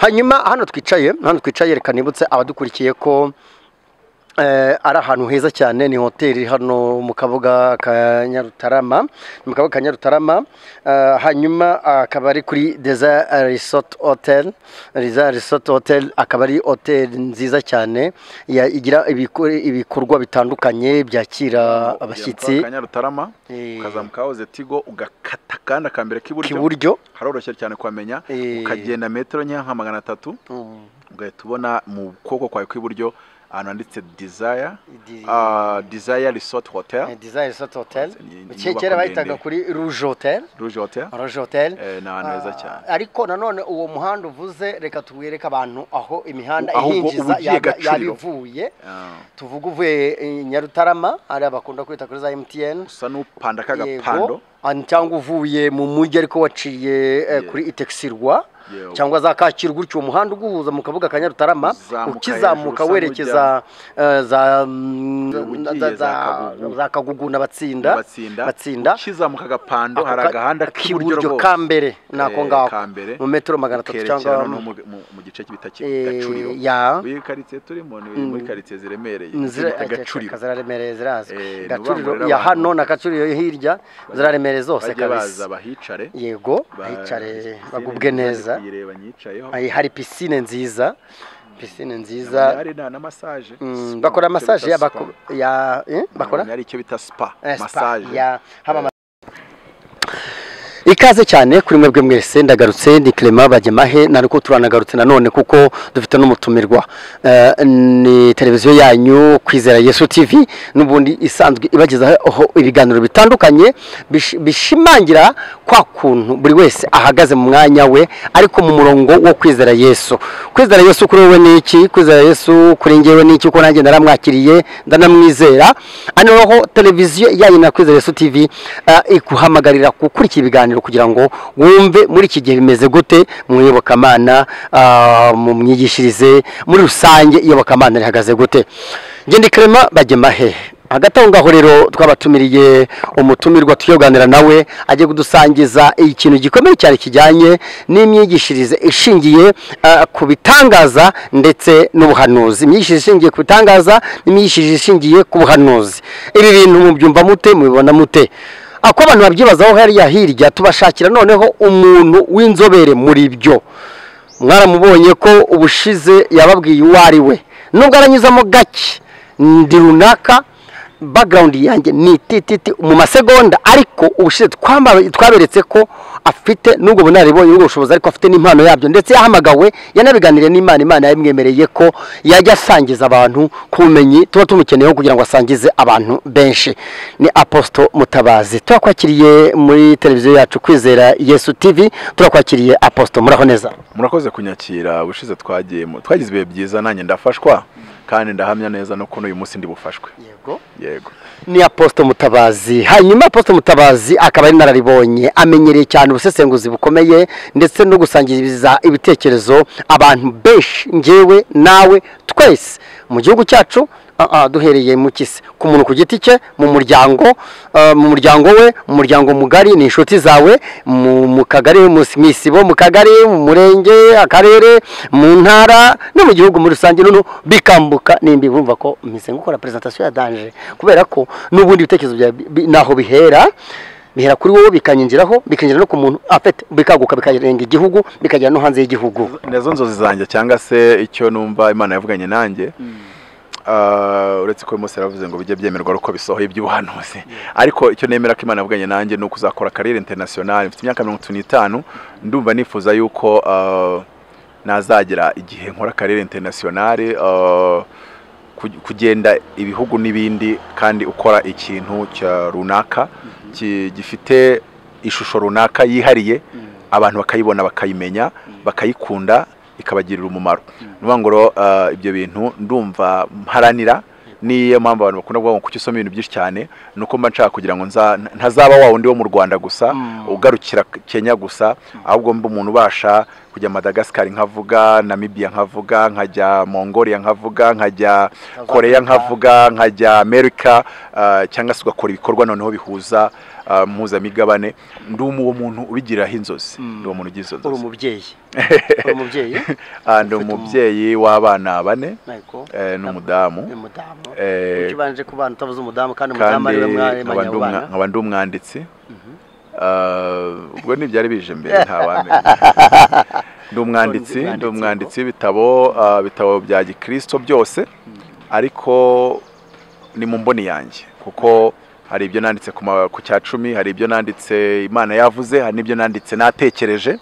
hanyuma hano twicaye hano twicaye reka nibutse abadukurikiye ko eh, ari ahantu heza cyane ni hoteli iri hano mu kabuga ka nyarutarama ni mu kabuga ka nyarutarama eh, hanyuma akaba ari kuri deza resort hotel deza resort hotel akaba ari hoteli nziza cyane ya- igira ibikore- ibikorwa bitandukanye byakira abashyitsi kanyarutarama Eh, ukazamuka wahoze tigo ugakata kandi akambere k'iburyo k'iburyo haroroshye cyane kuhamenya Eh. ukagenda metero nkeya nka magana atatu Mm, ugahita ubona mu kuboko kwawe kw'iburyo ahantu handitse desire di- ah, desire resort hotel eh, Deza Resort Hotel Ni- ni Ke- inyubako kera bayitaga ndende. kuri Rouge Hotel rouge hotel Rouge Hotel Eh, ni ahantu heza cyane Ah, ariko nanone uwo muhanda uvuze reka tuwereke abantu aho imihanda Ahubwo ihinjiza ubugiye yaba- Gacuriro. yaba ivuye Ah, tuvuga uvuye eh, Nyarutarama ari bakunda kwita kuri za MTN usa n'upanda yego k'agapando ah, cyangwa uvuye mu mujyi ariko waciye eh, Ye- kuri itexirwa Yego. cyangwa za Kacyiru gutyo uwo muhanda uguhuza mu kabuga ka Nyarutarama Uzamuka ukizamuka hejuru, usa werekeza eh, za Ugiye za- za za- Kagugu. za Kagugu na Batsinda batsinda Batsinda. ukizamuka agapando Ako hari ka- agahanda k'iburyo k'iburyo rwose ka mbere nako Eh, ngako ka mbere. mu metero magana atatu ukerekera cyangwa no mu, mu- mu gice cy'ibita Eh, gacuriro ya. iyi karitsiye turimo ni muri karitsiye ziremereye Zira- zibita gacuriro ziraremereye zirazwi Eh, ni gacuriro uburamburira ya abantu. hano na gacuriro yo hirya ziraremereye zose bajye baza kabisa bahicare yego ba- hicare pisine bagubwe nziza neza kuyireba nyicayeho Hari- hari pisine nziza pisine Ahantu nziza hari na na massage Mm, Spa, bakora icyo massage bita ya spa. bako- ya eh, bakora Ahantu hari icyo bita spa Eh, spa, massage ya haba ma- ikaze cyane kuri mwebwe mwese ndagarutse ni Clement Bagemahe nariko turanagarutse nanone kuko dufite n'umutumirwa Eh, ni televiziyo yanyu kwizera Yesu TV n'ubundi isanzwe ibagezaho ibiganiro bitandukanye bish- bishimangira kwa kuntu buri wese ahagaze mu mwanya we ariko mu murongo wo kwizera Yesu kwizera Yesu kuri wowe ni iki kwizera Yesu kuri njyewe ni iki kuko nanjye naramwakiriye ndanamwizera hano rero televiziyo yanyu na kwizera Yesu TV eh, ikuhamagarira gukurikira ibiganiro kugira ngo wumve muri iki gihe bimeze gute mu iyobokamana ah, mu myigishirize muri rusange iyobokamana rihagaze gute ngende Clement Bagemahe hagati aho ngaho rero twabatumiriye umutumirwa tuyoganira nawe agiye kudusangiza ikintu gikomeye cyane kijyanye n'imyigishirize ishingiye eh, ku bitangaza ndetse n'ubuhanuzi imyigishirize ishingiye ku bitangaza n'imyigishirize ishingiye ku buhanuzi ibi bintu mubyumva mute mubibona mute ako abantu babyibazaho hariya hirya tubashakira noneho umuntu w'inzobere muri byo mwaramubonye ko ubushize yababwiye uwo ari we nubwo aranyuzamo gake ndi runaka background yanjye ni itititi mu masegonda ariko ubushize twamba- twaberetse ko afite n'ubwo bunararibonye n'ubwo bushobozi ariko afite n'impano yabyo ndetse yahamagawe yanabiganiriye n'imana imana yabimwemereye ko yajya asangiza abantu ku bumenyi tuba tumukeneyeho kugira ngo asangize abantu benshi ni aposito mutabazi turakwakiriye muri televiziyo yacu kwizera yesu tv turakwakiriye aposito muraho neza murakoze kunyakira ubushize twagiye mu- twagize ibihe byiza nanjye ndafashwa kandi ndahamya neza no kuno uyu munsi ndi bufashwe yego yego ni aposito mutabazi hanyuma aposito mutabazi akaba ari nararibonye amenyereye cyane ubusesenguzi bukomeye ndetse no gusangiza ibitekerezo abantu benshi ngewe nawe twese mu gihugu cyacu ah, ah, duhereye mu kisi ku muntu ku giti cye mu muryango ah, mu muryango we mu muryango mugari ni inshuti zawe mu mu kagari mu s- mu isibo mu kagari mu murenge akarere mu ntara no mu gihugu muri rusange noneho bikambuka nimba bumva ko meze gukora presentation ya danger kubera ko n'ubundi ibitekerezo byawe bi- bi- naho bihera bihera kuri wowe bikanyinjiraho bikinjira no ku muntu afite bikaguka bikarenga igihugu bikagera no hanze y'igihugu nazo nzozi zanjye cyangwa se icyo numva imana yavuganye nanjye Ah, uretse ko mose yaravuze ngo bijye byemerwa uko bisohoye iby'ubuhanuzi ariko icyo nemera ko imana yavuganye nanjye ni ukuzakora kariyeri interinasiyonari mfite imyaka mirongo itatu n'itanu ndumva nifuza yuko ah, nazagera igihe nkora kariyeri interinasiyonari ah, ku- kugenda ibihugu n'ibindi kandi ukora ikintu cya runaka ki- gifite ishusho runaka yihariye abantu bakayibona bakayimenya bakayikunda ikabagirira umumaro ni ukuvuga ngo rero ah, ibyo bintu ndumva mparanira niyo mpamvu abantu bakunda kuvuga ngo kuki usoma ibintu byinshi cyane ni uko mba nshaka kugira ngo nza- ntazaba wa wundi wo mu rwanda gusa Mm. ugarukira kenya gusa ahubwo mba umuntu ubasha kujya madagasikari nkavuga namibia nkavuga nkajya mongolia nkavuga nkajya koreya nkavuga nkajya amerika ah, cyangwa se ugakora ibikorwa noneho bihuza ah, mpuzamigabane ndi uwo muntu ubigiraho inzozi ndi uwo muntu ugira izo uri nzozi umubyeyi uri umubyeyi Ah, ndi ufite umu- umubyeyi w'abana bane Ntego. eh, n'umudamu Ni umudamu eh, ukibanje ku bana utavuze umudamu kandi umudamu kandi ariwe nkaba mwaremanya ndi abo umwa- bana nkaba ndi umwanditsi Ah, ubwo ntibyari bije mbere ntawamenya ndi umwanditsi Undi mwanditsi, ndi umwanditsi w'ibitabo ah, ibitabo bya gikristo byose ariko ni mu mboni yanjye kuko hari ibyo nanditse ku ma- ku cya cumi hari ibyo nanditse imana yavuze hari n'ibyo nanditse natekereje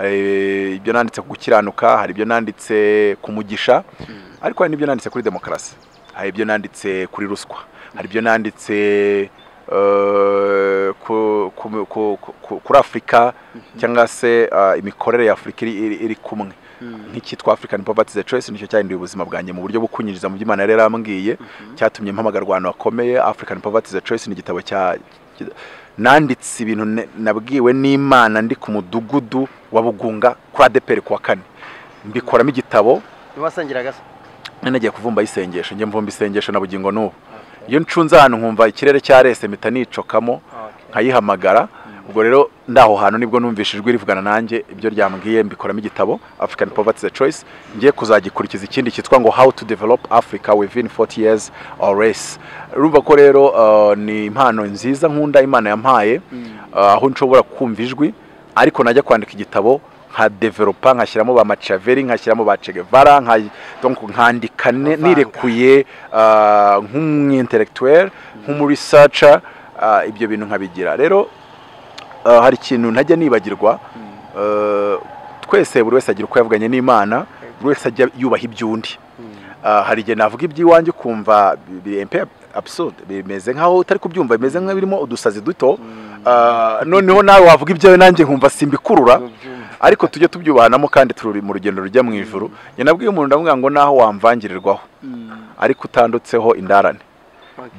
Eh, ibyo nanditse ku gukiranuka hari ibyo nanditse ku mugisha ariko hari n'ibyo nanditse kuri demokarasi hari ibyo nanditse kuri ruswa hari ibyo nanditse eh, ku- ku- ku- ku- kuri afurika cyangwa se ah, imikorere ya afurika iri- iri- iri kumwe nk'icyitwa african poverty the choice nicyo cyahinduye ubuzima bwanjye mu buryo bwo kunyinjiza mu by'imana yari yarambwiye cyatumye mpamagarwa ahantu hakomeye african poverty the choice ni igitabo cya ki- nanditse ibintu ne- nabwiwe n'imana ndi ku mudugudu wa bugunga kuri adeperi kuwa kane mbikoramo igitabo ntiwasangiraga se none nagiye kuvumba isengesho njye mvumba isengesho na bugingo n'ubu iyo nshunze ahantu nkumva ikirere cyarese mpita nicokamo nkayihamagara ubwo rero ndaho hantu nibwo numvise ijwi rivugana nanjye ibyo ryambwiye mbikoramo igitabo African Poverty the Choice ngiye kuzagikurikiza ikindi cyitwa ngo How to Develop Africa Within 40 Years or Less urumva ko rero uh, ni impano nziza nkunda Imana yampaye uh, aho nshobora kumva ijwi ariko najya kwandika igitabo nka developa nkashyiramo ba Machiavelli nkashyiramo ba Che Guevara nka- donc nkandika ne- Avanga. nirekuye uh, nk'umwintellectuel nk'umuresearcher uh, ibyo bintu nkabigira rero uh, hari ikintu ntajya nibagirwa uh, twese buri wese agira uko yavuganye n'imana buri wese ajya yubaha iby'undi Uh, hari igihe navuga iby'iwanjye ukumva bi- biri empe absurd bimeze nk'aho utari kubyumva bimeze nk'ibirimo udusazi duto Uh, noneho nawe wavuga ibyawe nanjye nkumva simbikurura ariko tujye tubyubahanamo kandi turi mu rugendo rujya mu ijuru njye nabwiye umuntu ndavuga ngo naho wamvangirirwaho ariko utandutseho indarane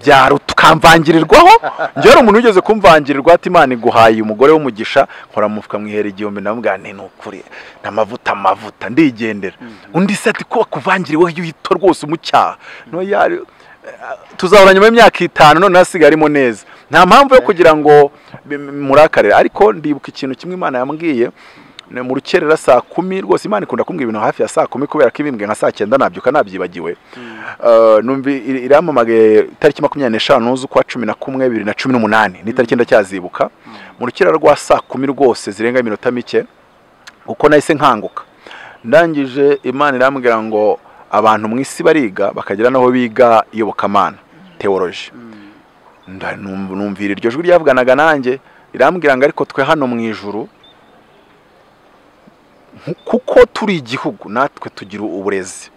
byaro tukamvangirirwaho njye hari umuntu wigeze kumvangirirwa ati imana iguhaye umugore w'umugisha nkora mu mufuka mwihera igihumbi ndavuga nti ni ukuri ni amavuta amavuta ndigendera undi se ati ko wakuvangiriweho iyo uhita rwose umucyaha Ntoya, eh, tuzahora nyuma y'imyaka itanu none hasigarimo neza nta mpamvu yo kugira ngo bi- murakarire ariko ndibuka ikintu kimwe imana yambwiye ni mu rukerera saa kumi rwose imana ikunda kumbwira ibintu hafi ya saa kumi kubera ko ibimbwe nka saa cyenda nabyuka nabyibagiwe Uh, numvi iri- iramamagaye itariki makumyabiri n'eshanu z'ukwa cumi na kumwe bibiri na cumi n'umunani n'itariki ndacyazibuka mu rukera rwa saa kumi rwose zirenga iminota mike kuko nahise nkanguka ndangije imana irambwira ngo abantu mu isi bariga bakagera n'aho biga iyobokamana teoloji Nda- numv- numvira iryo jwi ryavuganaga nanjye rirambwira ngo ariko twe hano mu ijuru nku- kuko turi igihugu natwe tugira uburezi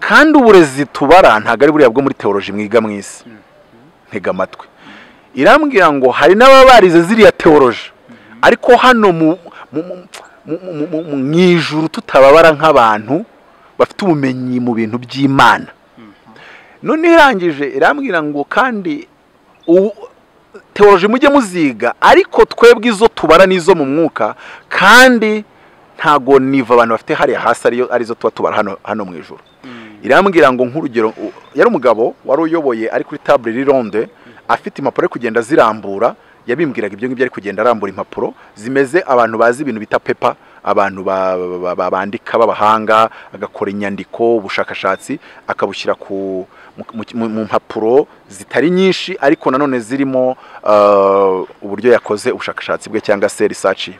kandi uburezi tubara ntabwo ari buriya bwo muri teoloji mwiga mu isi ntega amatwi irambwira ngo hari n'ababarize ziriya teoloji ariko hano mu mu- mu- mu- mu- mu- mu- mu ijuru tutababara nk'abantu bafite ubumenyi mu bintu by'imana none irangije irambwira ngo kandi u- teoloji mujye muziga ariko twebwe izo tubara n'izo mu mwuka kandi ntago niva abantu bafite hariya hasi ariyo- arizo tuba tubara hano hano mu ijoro irambwira ngo nk'urugero u- yari umugabo wari uyoboye ari kuri tabure iri ronde afite impapuro ari kugenda zirambura yabimbwiraga ibyo ngibyo ari kugenda arambura impapuro zimeze abantu bazi ibintu bita pepa abantu ba- ba- ba- ba- bandika b'abahanga agakora inyandiko ubushakashatsi akabushyira ku mu- mu- mu mu mpapuro zitari nyinshi ariko nanone zirimo uh, uburyo yakoze ubushakashatsi bwe cyangwa se risaci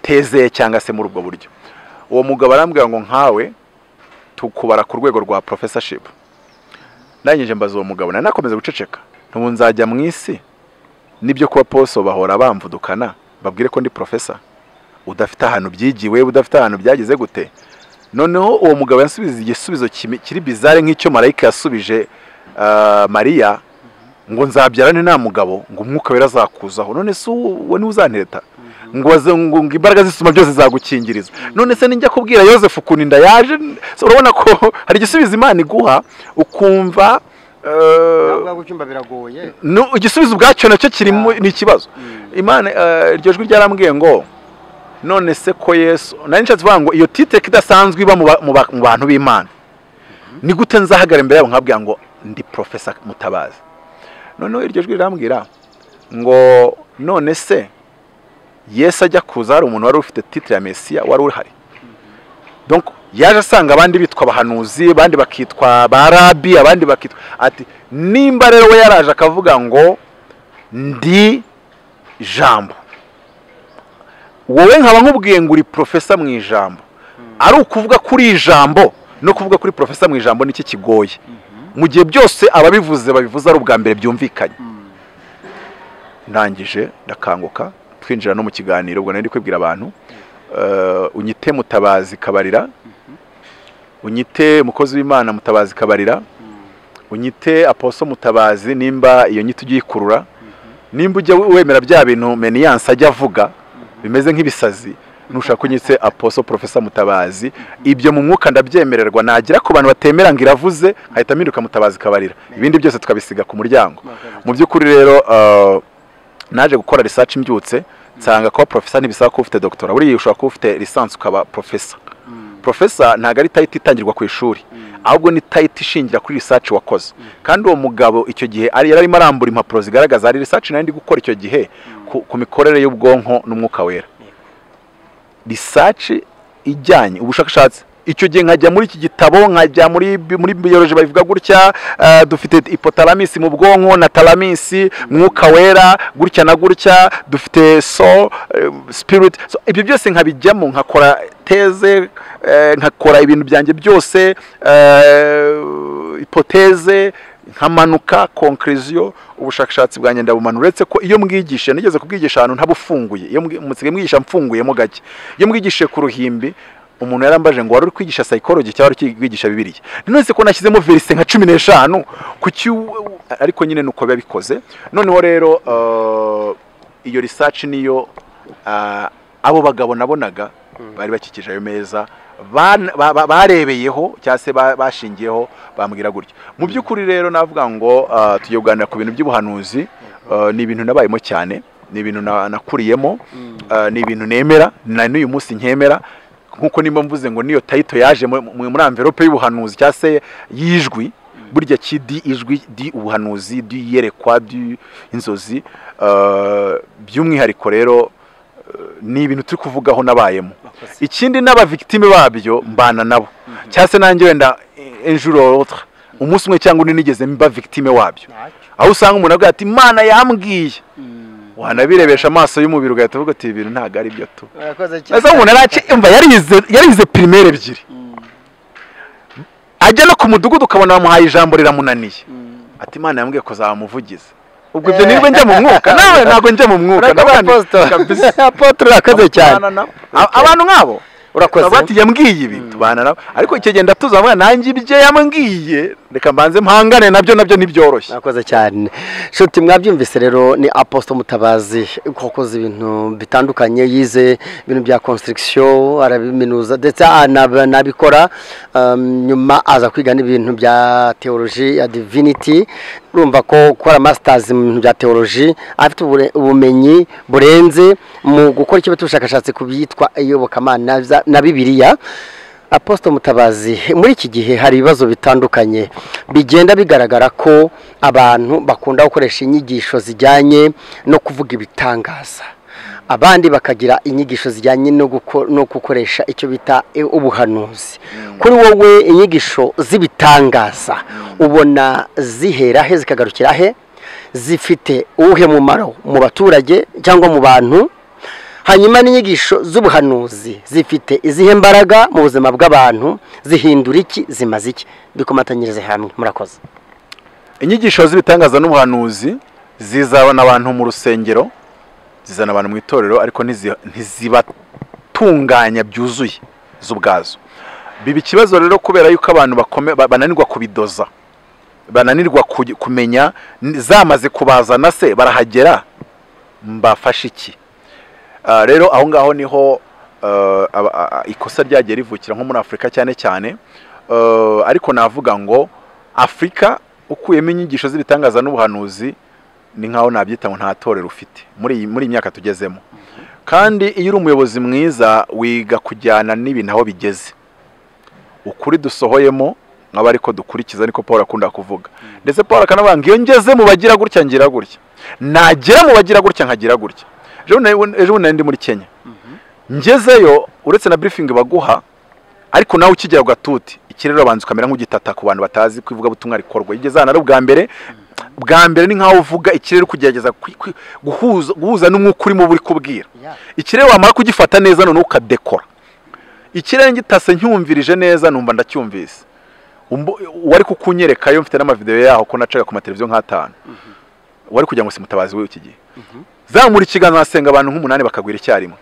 teze cyangwa se muri ubwo buryo uwo mugabo arambwira ngo nkawe tukubara ku rwego rwa professorship ndangije mbaza uwo mugabo nari nakomeza guceceka ntubu nzajya mu isi nibyo kuba poso bahora bamvudukana babwire ko ndi profesa udafite ahantu byigiwe udafite ahantu byageze gute noneho uwo mugabo yasubije igisubizo kimi- kiri bizare nk'icyo marayika yasubije ah, mariya ngo nzabyarane nta mugabo ngo umwuka wera azakuzaho none se uwo niwe uzanteta ngo waze- ngo ngo imbaraga z'isuma byose zagukingiriza none se nijya kubwira yosefu ukuntu inda yaje so urabona ko hari igisubizo imana iguha ukumva eh, ntabwo gucyumba biragoye no, igisubizo ubwacyo nacyo kirimo ni ikibazo imana eh, iryo jwi ryarambwiye ngo none se ko yesu nari nshatse kuvuga ngo iyo titeke idasanzwe iba mu ba- mu ba- mu bantu b'imana ni gute nzahagara imbere yabo nkabwira ngo ndi profesa mutabazi noneho iryo jwi rirambwira ngo none se yesu ajya kuza hari umuntu wari ufite titire ya mesiya wari uhari Donc, yaje asanga abandi bitwa abahanuzi abandi bakitwa ba rabi abandi bakitwa ati nimba rero we yaraje akavuga ngo ndi jambo wowe nkaba nkubwiye ngo uri profesa mu ijambo ari ukuvuga kuri ijambo no kuvuga kuri profesa mu ijambo nicyo kigoye mu gihe byose ababivuze babivuze ari ubwa mbere byumvikanye ndangije ndakanguka twinjira no mu kiganiro ubwo nari ndi kwibwira abantu Eh, unyite mutabazi kabarira unyite mukozi w'imana mutabazi kabarira unyite aposo mutabazi nimba iyo nyito ugiye ikurura nimba ujya wemera bya bintu meniyanse ajya avuga bimeze nk'ibisazi nushaka unyitse aposo profesa mutabazi ibyo mu mwuka ndabyemererwa nagira ku bantu batemera ngo iravuze nkahita mpinduka mutabazi kabarira ibindi byose tukabisiga ku muryango mu by'ukuri rero eh, naje gukora research mbyutse nsanga kuba profesa ntibisaba kuba ufite doctora buriya ushobora kuba ufite lisansi ukaba profesa profesa ntabwo ari tayiti itangirwa ku ishuri ahubwo ni tayiti ishingira kuri research wakoze kandi uwo mugabo icyo gihe ari yari arimo arambura impapuro zigaragaza hari research nari ndi gukora icyo gihe ku, ku mikorere y'ubwonko n'umwuka wera research ijyanye ubushakashatsi icyo gihe nkajya muri iki gitabo nkajya muri bi- muri biyoloji babivuga gutya eh, dufite hypothalamus mu bwonko na thalamus mwuka wera gutya na gutya dufite so eh, spirit so, ibyo byose nkabijyamo nkakora teze eh, nkakora ibintu byanjye byose eh, hypothèse nkamanuka conclusion ubushakashatsi bwanjye ndabumanura uretse ko iyo mbwigishije nigeze kubwigisha ahantu ntabufunguye iyo mbwi- musigaye mwigisha mfunguyemo gake iyo mbwigishije ku ruhimbi umuntu yarambaje ngo wari uri kwigisha psychology cyangwa wari uri kwigisha bibiliya nonese ko nashyizemo verise nka cumi n'eshanu ku cyu ariko nyine ni uko biba bikoze noneho rero eh, iyo research niyo ah, abo bagabo nabonaga bari bakikije ayo meza ban- ba- ba- barebeyeho cyangwa se ba- bashingiyeho bambwira gutyo mu by'ukuri rero navuga ngo ah, tugiye kuganira ku bintu by'ubuhanuzi eh, ni ibintu nabayemo cyane ni ibintu na- nakuriyemo eh, ni ibintu nemera na n'uyu munsi nkemera nk'uko nimba mvuze ngo niyo tayito yaje mu- mu- muri amverope y'ubuhanuzi cyangwa se y'ijwi burya kidi ijwi di ubuhanuzi di iyerekwa di inzozi eh, by'umwihariko rero ni ibintu turi kuvugaho nabayemo ikindi n'abavigitime babyo mbana nabo cyangwa se nanjye wenda injuro rotre umunsi umwe cyangwa undi nigeze mba victime wabyo aho usanga umuntu avuga ati imana yambwiye wanabirebesha amaso y'umubiri ugahita uvuga ati ibi bintu ntabwo ari byo tu murakoze cyane ese umuntu araci umva yarize yarize primaire ebyiri ajya no ku mudugudu ukabona bamuhaye ijambo riramunaniye ati imana yambwiye kuzamuvugiza ubwo ibyo niba njya mu mwuka nawe ntabwo njya mu mwuka Urakoze, ndabandi- Apostle. kabisa. Apotre, urakoze cyane Tubana nabo. A- abantu nk'abo Urakoze. Baba bati yambwiye ibi tubana nabo ariko icyo gihe ndatuza mwana nanjye ibyo yambwiye reka mbanze mpangane nabyo nabyo ntibyoroshye murakoze cyane nshuti mwabyumvise rero ni aposito mutabazi wakoze ibintu bitandukanye yize ibintu bya construction arabiminuza ndetse anab- anabikora um, nyuma aza kwiga n'ibintu bya theology ya divinity urumva ko gukora masters mu bintu bya theology afite ubure- ubumenyi burenze mu gukora icyo bita ubushakashatsi ku byitwa iyobokamana za- na bibiliya aposito mutabazi muri iki gihe hari ibibazo bitandukanye bigenda bigaragara ko abantu bakunda gukoresha inyigisho zijyanye no kuvuga ibitangaza abandi bakagira inyigisho zijyanye no guko- no gukoresha icyo bita e, ubuhanuzi kuri wowe inyigisho z'ibitangaza ubona zihera he zikagarukira he zifite uwuhe mumaro mu baturage cyangwa mu bantu hanyuma n'inyigisho z'ubuhanuzi zifite izihe mbaraga mu buzima bw'abantu zihindura iki zimaze iki bikomatanyirize hamwe murakoze inyigisho z'ibitangaza n'ubuhanuzi zizabana abantu mu rusengero zizana abantu mu itorero ariko ntizi- ntizibatunganya byuzuye zo ubwazo biba ikibazo rero kubera yuko abantu bakome- ba- bananirwa kubidoza bananirwa ku- kumenya n- zamaze kubazana se barahagera mbafashe iki Ah, rero aho ngaho niho eh, aba- a- a- ikosa ryagiye rivukira nko muri afurika cyane cyane Eh, ariko navuga ngo afurika ukuyemo inyigisho z'ibitangaza n'ubuhanuzi ni nkaho nabyita ngo nta torero ufite muri iyi muri iyi myaka tugezemo kandi iyo uri umuyobozi mwiza wiga kujyana n'ibintu aho bigeze ukuri dusohoyemo nk'aba ariko dukurikiza niko paul akunda kuvuga ndetse paul akanavuga ngo iyo ngeze mu bagira gutya ngira gutya nagera mu bagira gutya nkagira gutya ejo bundi- ejo bundi nari ndi muri kenya ngezeyo uretse na burifingi baguha ariko nawe ukigera ugatuti ikirere urabanza ukamera nk'ugitata ku bantu batazi ko ivugabutumwa rikorwa iyo ugeze hano ari ubwa mbere bwa mbere ni nk'aho uvuga ikirere uri kugerageza kwi- kwi- guhuza guhuza n'umwuka urimo buri kubwira Yeah. ikirere wamara kugifata neza noneho ukadekora ikirere ngitase ncyumvirije neza numva ndacyumvise Umbo- uwari kukunyereka yo mfite n'amavidewo yaho ko nacaga ku mateleviziyo nk'atanu wari kugira ngo simutabazi we iki gihe zamura ikiganza asenga abantu nk'umunani bakagwira icyarimwe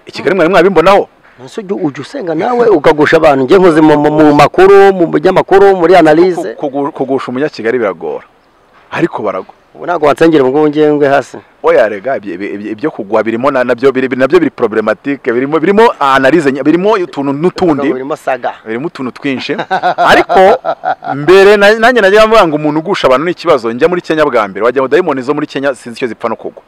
ikigali mwari mwabimbonaho Ese ujya ujya usenga nawe ukagusha abantu njye nkoze mu mu- mu makuru mu binyamakuru muri analize Kugu- kugusha umunyakigali biragora ariko baragwa ubu ntabwo wansengera ubwo ngiye ngwe hasi oya rega ibyo- ibyo ibyo kugwa birimo na- nabyo biri nabyo biri problematike birimo birimo analyse nye- birimo utuntu n'utundi birimo saga birimo utuntu twinshi ariko mbere na- nanjye najya mvuga ngo umuntu ugusha abantu ni ikibazo njya muri Kenya bwa mbere wagira ngo dayimoni zo muri Kenya sinzi icyo zipfa no kugwa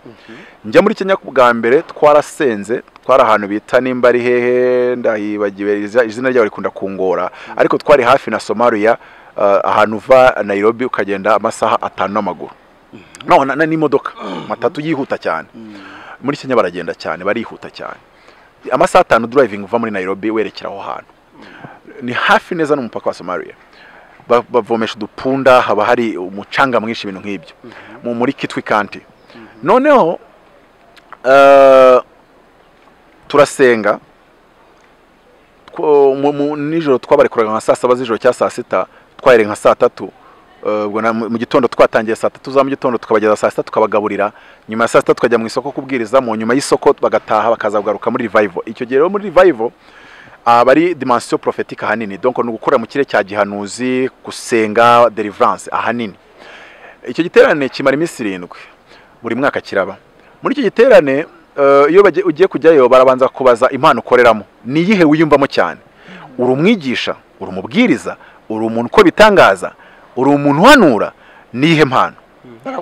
njya muri Kenya bwa mbere twarasenze twari ahantu bita nimba ari hehe ndahibagiwe iza- izina ryaho rikunda kungora ariko twari hafi na Somalia uh, ahantu uva Nairobi ukagenda amasaha atanu n'amaguru no na, na n'imodoka matatu yihuta cyane muri Kenya baragenda cyane barihuta cyane amasaha atanu driving uva muri Nairobi werekera aho hantu ni hafi neza n'umupaka wa Somalia Ba- bavomesha udupunda haba hari umucanga mwinshi ibintu nk'ibyo mu muri kitwi kanti noneho eh, turasenga Two- mu- mu- nijoro twabarekoraga nka saa saba z'ijoro cya saa sita twahere nka saa tatu Eh, ubwo na- mu mu gitondo twatangiye saa tatu za mu gitondo tukabageza saa sita tukabagaburira nyuma ya saa sita tukajya mu isoko kubwiriza mu nyuma y'isoko bagataha bakaza kugaruka muri revival icyo gihe rero muri revival aba ari dimensiyo prophetique ahanini donc ni ugukora mu kirere cya gihanuzi gusenga deliverance ahanini icyo giterane kimara iminsi irindwi buri mwaka kiraba muri icyo giterane eh, iyo bagiye- ugiye kujyayo barabanza kubaza impano ukoreramo ni iyihe wiyumvamo cyane uri umwigisha uri umubwiriza uri umuntu ukora ibitangaza uri umuntu uhanura ni iyihe mpano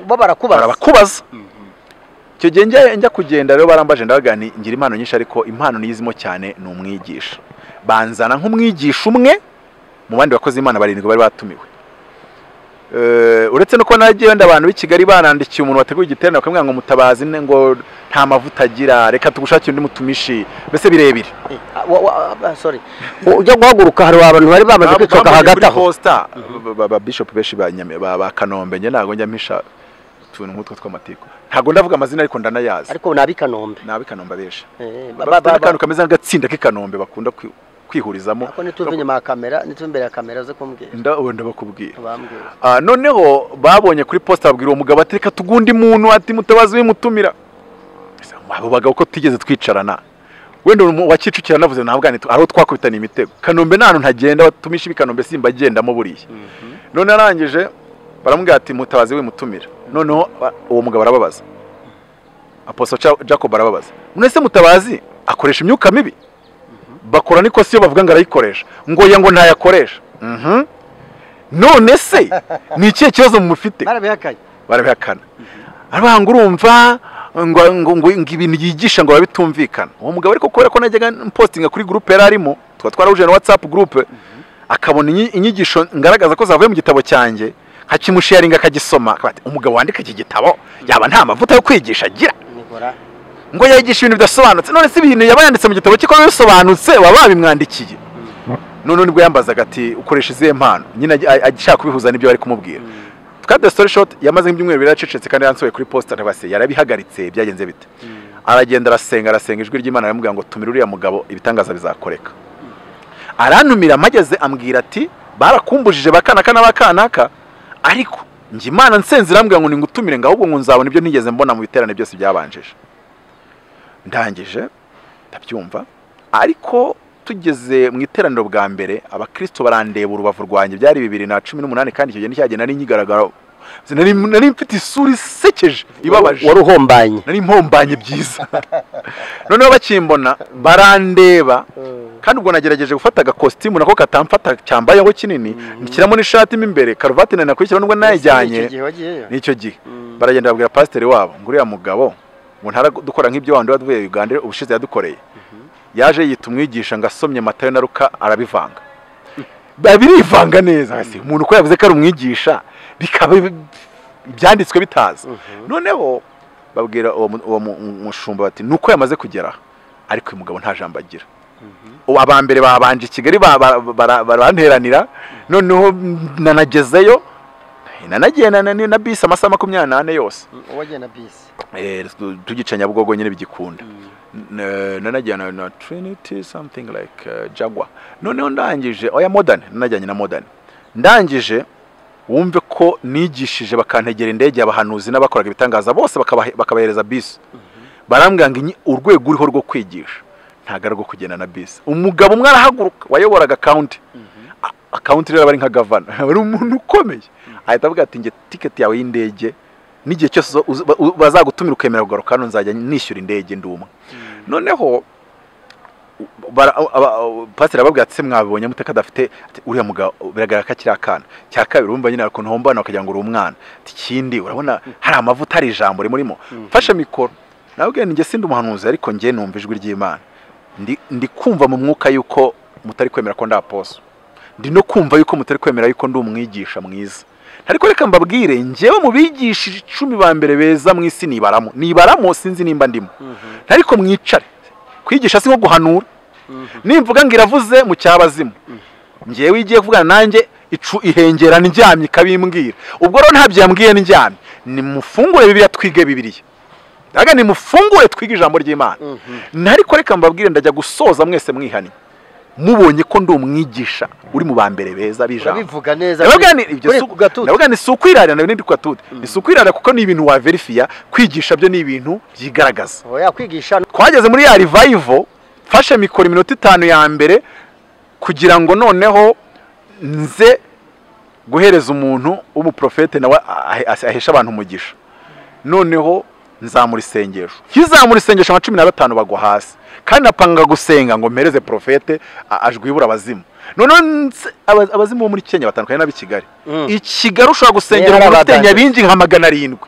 bo barakubaza barabakubaza icyo gihe njya njya kugenda rero barambaje ndavuga nti ngira impano nyinshi ariko impano niyizimo cyane ni umwigisha banzana nk'umwigisha umwe mu bandi bakozi imana barindwi bari batumiwe Eh, uretse no kuba nagiye wenda abantu b'i kigali banandikiye umuntu wateguye igiterane bakamubwira ngo mutabazi ne- ngo nta mavuta agira reka tugushakire undi mutumishi mbese birebire Eh, ah, wa- wa- ah, sorry ujya guhaguruka hari abantu bari bamaze kwicoka Bambonye hagati muri aho Coaster, ba- ba- ba bishop benshi ba Nyame- ba ba kanombe njye ntabwo njya mpisha utuntu nk'utwo tw'amatiko ntabwo ndavuga amazina ariko ndanayazi ariko ni ab'i Kanombe ni ab'ikanombe benshi Eh, ba- ba- bafite ba- n'akantu kameze nk'agatsinda k'ikanombe bakunda kwi- kwihurizamo Ako nituve inyuma ya kamera nituve imbere ya kamera uze kumbwira ndabona ndabakubwira bambwira Ah, noneho babonye kuri posita babwira uwo mugabo ati reka tugundi muntu ati mutabazi wimutumira Ese, abo bagabo ko tutigeze twicarana wenda umu- wa kicukiro navuze ntabwo ari aho twakubitana imitego kanombe nta hantu ntagenda batumisha ibikanombe simba agendamo buriya none arangije baramubwira ati mutabazi wimutumira noneho ba- uwo mugabo arababaza aposo Ja- jacob arababaza none se mutabazi akoresha imyuka mibi bakora n'ikosi iyo bavuga ngo arayikoresha ngo ya ngo ntayakoresha Mhm. none se ni ikihe kibazo mufite barabihakanye barabihakana aravuga ngo urumva ngo ngo ngo ngo ibintu yigisha ngo babitumvikana uwo mugabo ariko kubera ko najyaga mpostinga kuri gurupe yari arimo tuba twarahuje na whatsapp gurupe akabona inyi- inyigisho ngaragaza ko zavuye mu gitabo cyanjye nkakimusharinga akagisoma akavuga ati, umugabo wandika iki gitabo yaba nta mavuta yo kwigisha agira nibora ngo yayigisha ibintu bidasobanutse none se ibintu yaba yanditse mu gitabo cye ko biba bisobanutse baba babimwandikiye none nibwo yambazaga ati ukoresha izihe mpano nyine ajya- a- agishaka kubihuza n'ibyo bari kumubwira twade story short yamaze nk'ibyumweru bibiri acecetse kandi yansohoye kuri posta ntabase yarabihagaritse byagenze bite aragenda arasenga arasenga ijwi ry'imana aramubwira ngo tumira uriya mugabo ibitangaza bizakoreka arantumira amageze ambwira ati barakumbujije bakanaka n'abakanaka ariko njye imana nsenze irambwira ngo ningutumire ngo ahubwo ngo nzabona ibyo ntigeze mbona mu biterane byose byabanjije ndangije ndabyumva ariko tugeze mu iteraniro bwa mbere abakristo barandeba urubavu rwanjye byari bibiri na cumi n'umunani kandi icyo gihe nticyagenda nari nyigaragara nari nari mfite isura isekeje ibabaje wari uhombanye nari mpombanye byiza noneho bakimbona barandeba kandi ubwo nagerageje gufata agakositimu nako katamfata cyambayeho kinini nshyiramo n'ishati mo imbere karuvati nari nakwishyira nubwo nayijyanye Ese ni iki gihe wagiyeyo? n'icyo gihe Mm. baragenda babwira pasiteri wabo ngo uriya mugabo ngo ntaradukora nk'ibyo wandi waduvuye uganda ubushize yadukoreye yaje yita umwigisha ngo asomye matayo na ruka arabivanga ba- birivanga neza hasi umuntu uko yavuze ko ari umwigisha bikaba ibyanditswe bitaza noneho babwira uwo mu- uwo mu- mu- mushumba bati nuko yamaze kugera ariko uyu mugabo nta jambo agira ubu aba mbere babanje i kigali ba- ba- bara- baranteranira noneho nanagezeyo nanagiye na- na na bisi amasaha makumyabiri n'ane yose uwagenda bisi Eh, tugica nyabugogo nyine bigikunda N- nanajyana na trinity something like uh, jagwa noneho ndangije oya modern nanajyanye na modern ndangije wumve ko nigishije bakantegera indege abahanuzi n'abakoraga ibitangaza bose bakabahe- bakabahereza bisi barambwira ngo inyi- urwego uriho rwo kwigisha ntabwo ari urwo kugenda na bisi umugabo umwe arahaguruka wayoboraga county A- akawunti rero aba ari nka gavana ari umuntu ukomeye ahita avuga ati nge tiketi yawe y'indege n'igihe cyose uzo- uzo- ba- bazagutumira ukemera kugaruka hano nzajya nishyura indege ndi umwe noneho bara- aba- aba- pasiteri arababwira ati se mwabibonye mute ko adafite ati uriya mugabo biragaragara ko akiri akana cya kabiri urumva nyine hari ukuntu hombana bakagira ngo uri umwana ati ikindi urabona hari amavuta hari ijambo rimurimo mfashe mikoro nababwira nti nge sindi umuhanuzi ariko nge numva ijwi ry'imana ndi ndi kumva mu mwuka yuko mutari kwemera ko ndi aposo ndi no kumva yuko mutari kwemera yuko ndi umwigisha mwiza ariko reka mbabwire njyewe mu bigisha icumi ba mbere beza mu isi nibaramo nibaramo sinzi nimba ndimo ariko mwicare kwigisha si nko guhanura nimvuga ngo iravuze mu cyabazimu njyewe igiye kuvugana nanjye icu ihengera ndyamye ikabimbwira ubwo rero ntabyo yambwiye ndyamye nimufungure bibiliya twige bibiliya ndaga nimufungure twige ijambo ry'imana ariko reka mbabwire ndajya gusoza mwese mwihaniye mubonye ko ndi umwigisha uri mu ba mbere beza b'ijambo urabivuga neza Ndavuga ni ibyo kuri si- ku gatutu ndavuga ni si ukwirarira nawe n'indi kwatude ni si ukwirarira kuko ni ibintu waverifiya kwigisha byo ni ibintu byigaragaza oya kwigisha twageze muri ya rivayivo mfashe mikoro iminota itanu ya mbere kugira ngo noneho nze guhereza umuntu w'umuprofete nawe ahe- ahe- aheshe abantu umugisha noneho nzamura isengesho nkizamura isengesho nka cumi na batanu bagwa hasi kandi napanga gusenga ngo mpereze porofete a- ajwibura abazimu noneho nse- aba- abazimu bo muri kenya batandukanye n'ab'i kigali Mm. i kigali ushobora gusengera Rero umuntu ufite abadandaza. nyabingi nka magana arindwi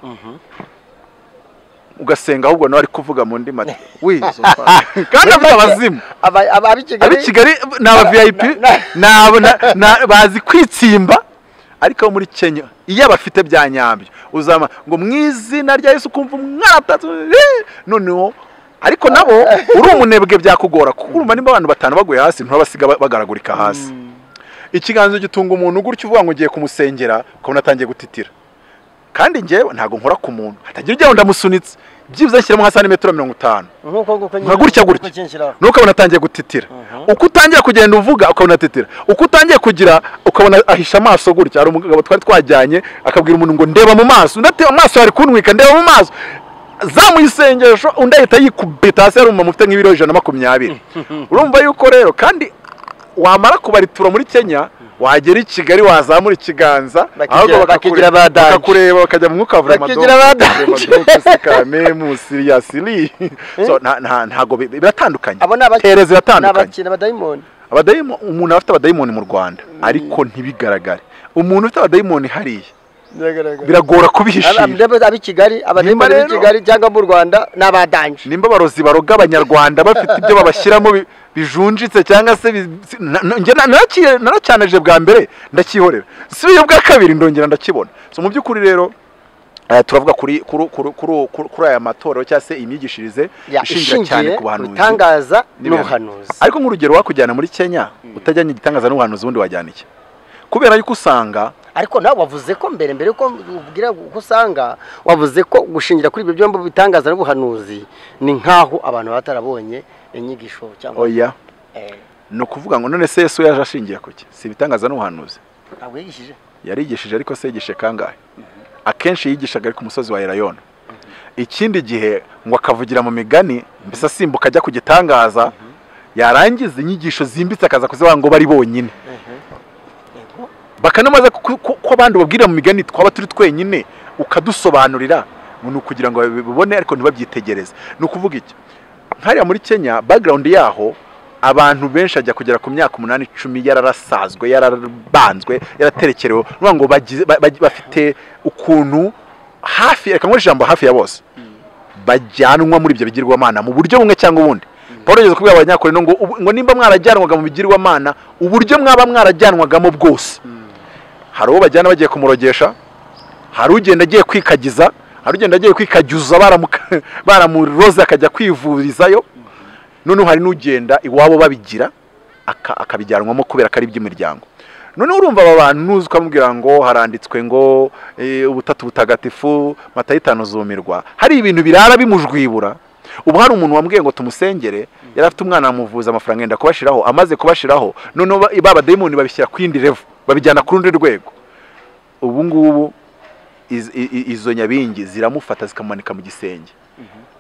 ugasenga ahubwo nawe ari kuvuga mu ndimi ati wizo kandi avuga abazimu aba- aba- ab'i ab'i kigali kigali ni aba vip na- na- ni abo- na- na- bazi kwitsimba ariko abo muri kenya iyo abafite bya nyabyo uzama ngo mu izina rya yesu ukumva umwana atatu eh, noneho ariko nabo uri umunebwe byakugora kuko urumva nimba abantu batanu baguye hasi nturabasiga ba- bagaragurika hasi ikiganza gitunga umuntu gutyo uvuga ngo ugiye kumusengera ukabona atangiye gutitira kandi njyewe ntabwo nkora ku muntu hatagira ujya ngo ndamusunitse byibuze nshyiramo nka santimetero mirongo itanu nk'uko nguko nyine nka gutya nguko gutya. kinshyiraho. nuko ukabona atangiye gutitira Mhm. uko utangiye kugenda uvuga ukabona atitira uko utangiye kugira ukabona ahisha amaso gutya hari umugabo twari twajyanye akabwira umuntu ngo ndeba mu maso undi ati amaso yari kuntwika ndeba mu maso zamuye isengesho undi ahita yikubita hasi yari umumama ufite nk'ibiro ijana na makumyabiri urumva yuko rero kandi wamara kubaritura muri kenya wagera i kigali wazamura ikiganza Bakigira- ahubwo bakakure- bakigira badanje. bakakureba bakajya mu mwuka wavura Bakigira badanje. siriya siri So, nta- nta- ntago bi- biratandukanye abo ni abaki- Tereza ni iratandukanye abakina abadayimoni abadayimo umuntu afite abadayimoni mu rwanda ariko ntibigaragare umuntu ufite abadayimoni hariya biragaragara biragora Aba- kubihishira ndebe- ab'i kigali abadayimoni b'i rero- kigali cyangwa mu rwanda ni abadanje nimba abarozi baroga abanyarwanda bafite ibyo babashyiramo bi- bijunjitse cyangwa se bi- si- na- na- njye na- narakiye- naracyanaje bwa mbere ndacyihorera si uyu bwa kabiri ndongera ndakibona so mu by'ukuri rero eh, turavuga kuri kuri kuri kuri- kuri- kuri aya matorero cyangwa se imyigishirize Ya, ishingira cyane ku ku bahanuzi bitangaza n'ibihano. n'ubuhanuzi ariko nk'urugero wakujyana muri kenya utajyanye igitangaza n'ubuhanuzi ubundi wajyana iki kubera yuko usanga ariko nawe wavuze ko mbere mbere yuko ubwira uko usanga wavuze ko gushingira kuri ibyo byombi bitangaza n'ubuhanuzi ni nk'aho abantu baba batarabonye inyigisho cyangwa oya eh, ni ukuvuga ngo none se yesu yaje ashingiye ku ki si ibitangaza n'ubuhanuzi ntabwo yigishije yarigishije ariko se yigishe kangahe akenshi yigishaga ari ku musozi wa erayona ikindi gihe ngo akavugira mu migani mbese asimbuka ajya ku gitangaza yarangiza inyigisho zimbitse akaza kuzivuga ngo bari bonyine bakanamaze ku- ku- ko abandi babwirira mu migani twaba turi twenyine ukadusobanurira ni ukugira ngo babibone ariko ntibabyitegereze ni ukuvuga iki nkariya muri kenya background yaho abantu benshi ajya kugera ku myaka umunani icumi yararasazwe yarabanzwe yaraterekerewe ni ukuvuga ngo bagize- ba- ba- bafite ukuntu hafi reka nkoreshe ijambo hafi ya bose bajyanwa muri ibyo bigirwamana mu buryo bumwe cyangwa ubundi paul yageze kubwira abanyakore ngo ubu- ngo nimba mwarajyanwaga mu bigirwamana uburyo mwaba mwarajyanwagamo bwose hari uwo bajyana bagiye kumurogesha hari ugenda agiye kwikagiza hari ugenda agiye kwikagiza baramuka- baramuroze akajya kwivurizayo noneho hari n'ugenda iwabo babigira aka- akabijyanwamo kubera ko ari iby'imiryango noneho urumva aba bantu nuza ukamubwira ngo haranditswe ngo eh, ubutatu butagatifu matayo itanu zumirwa hari ibintu birara bimujwibura ubu hari umuntu wambwiye ngo tumusengere yari afite umwana amuvuza amafaranga yenda kubashiraho amaze kubashiraho noneho ba- ba badayimoni babishyira ku yindi revu babijyana ku rundi rwego ubu ngubu iz- i- i- izo nyabingi ziramufata zikamumanika mu gisenge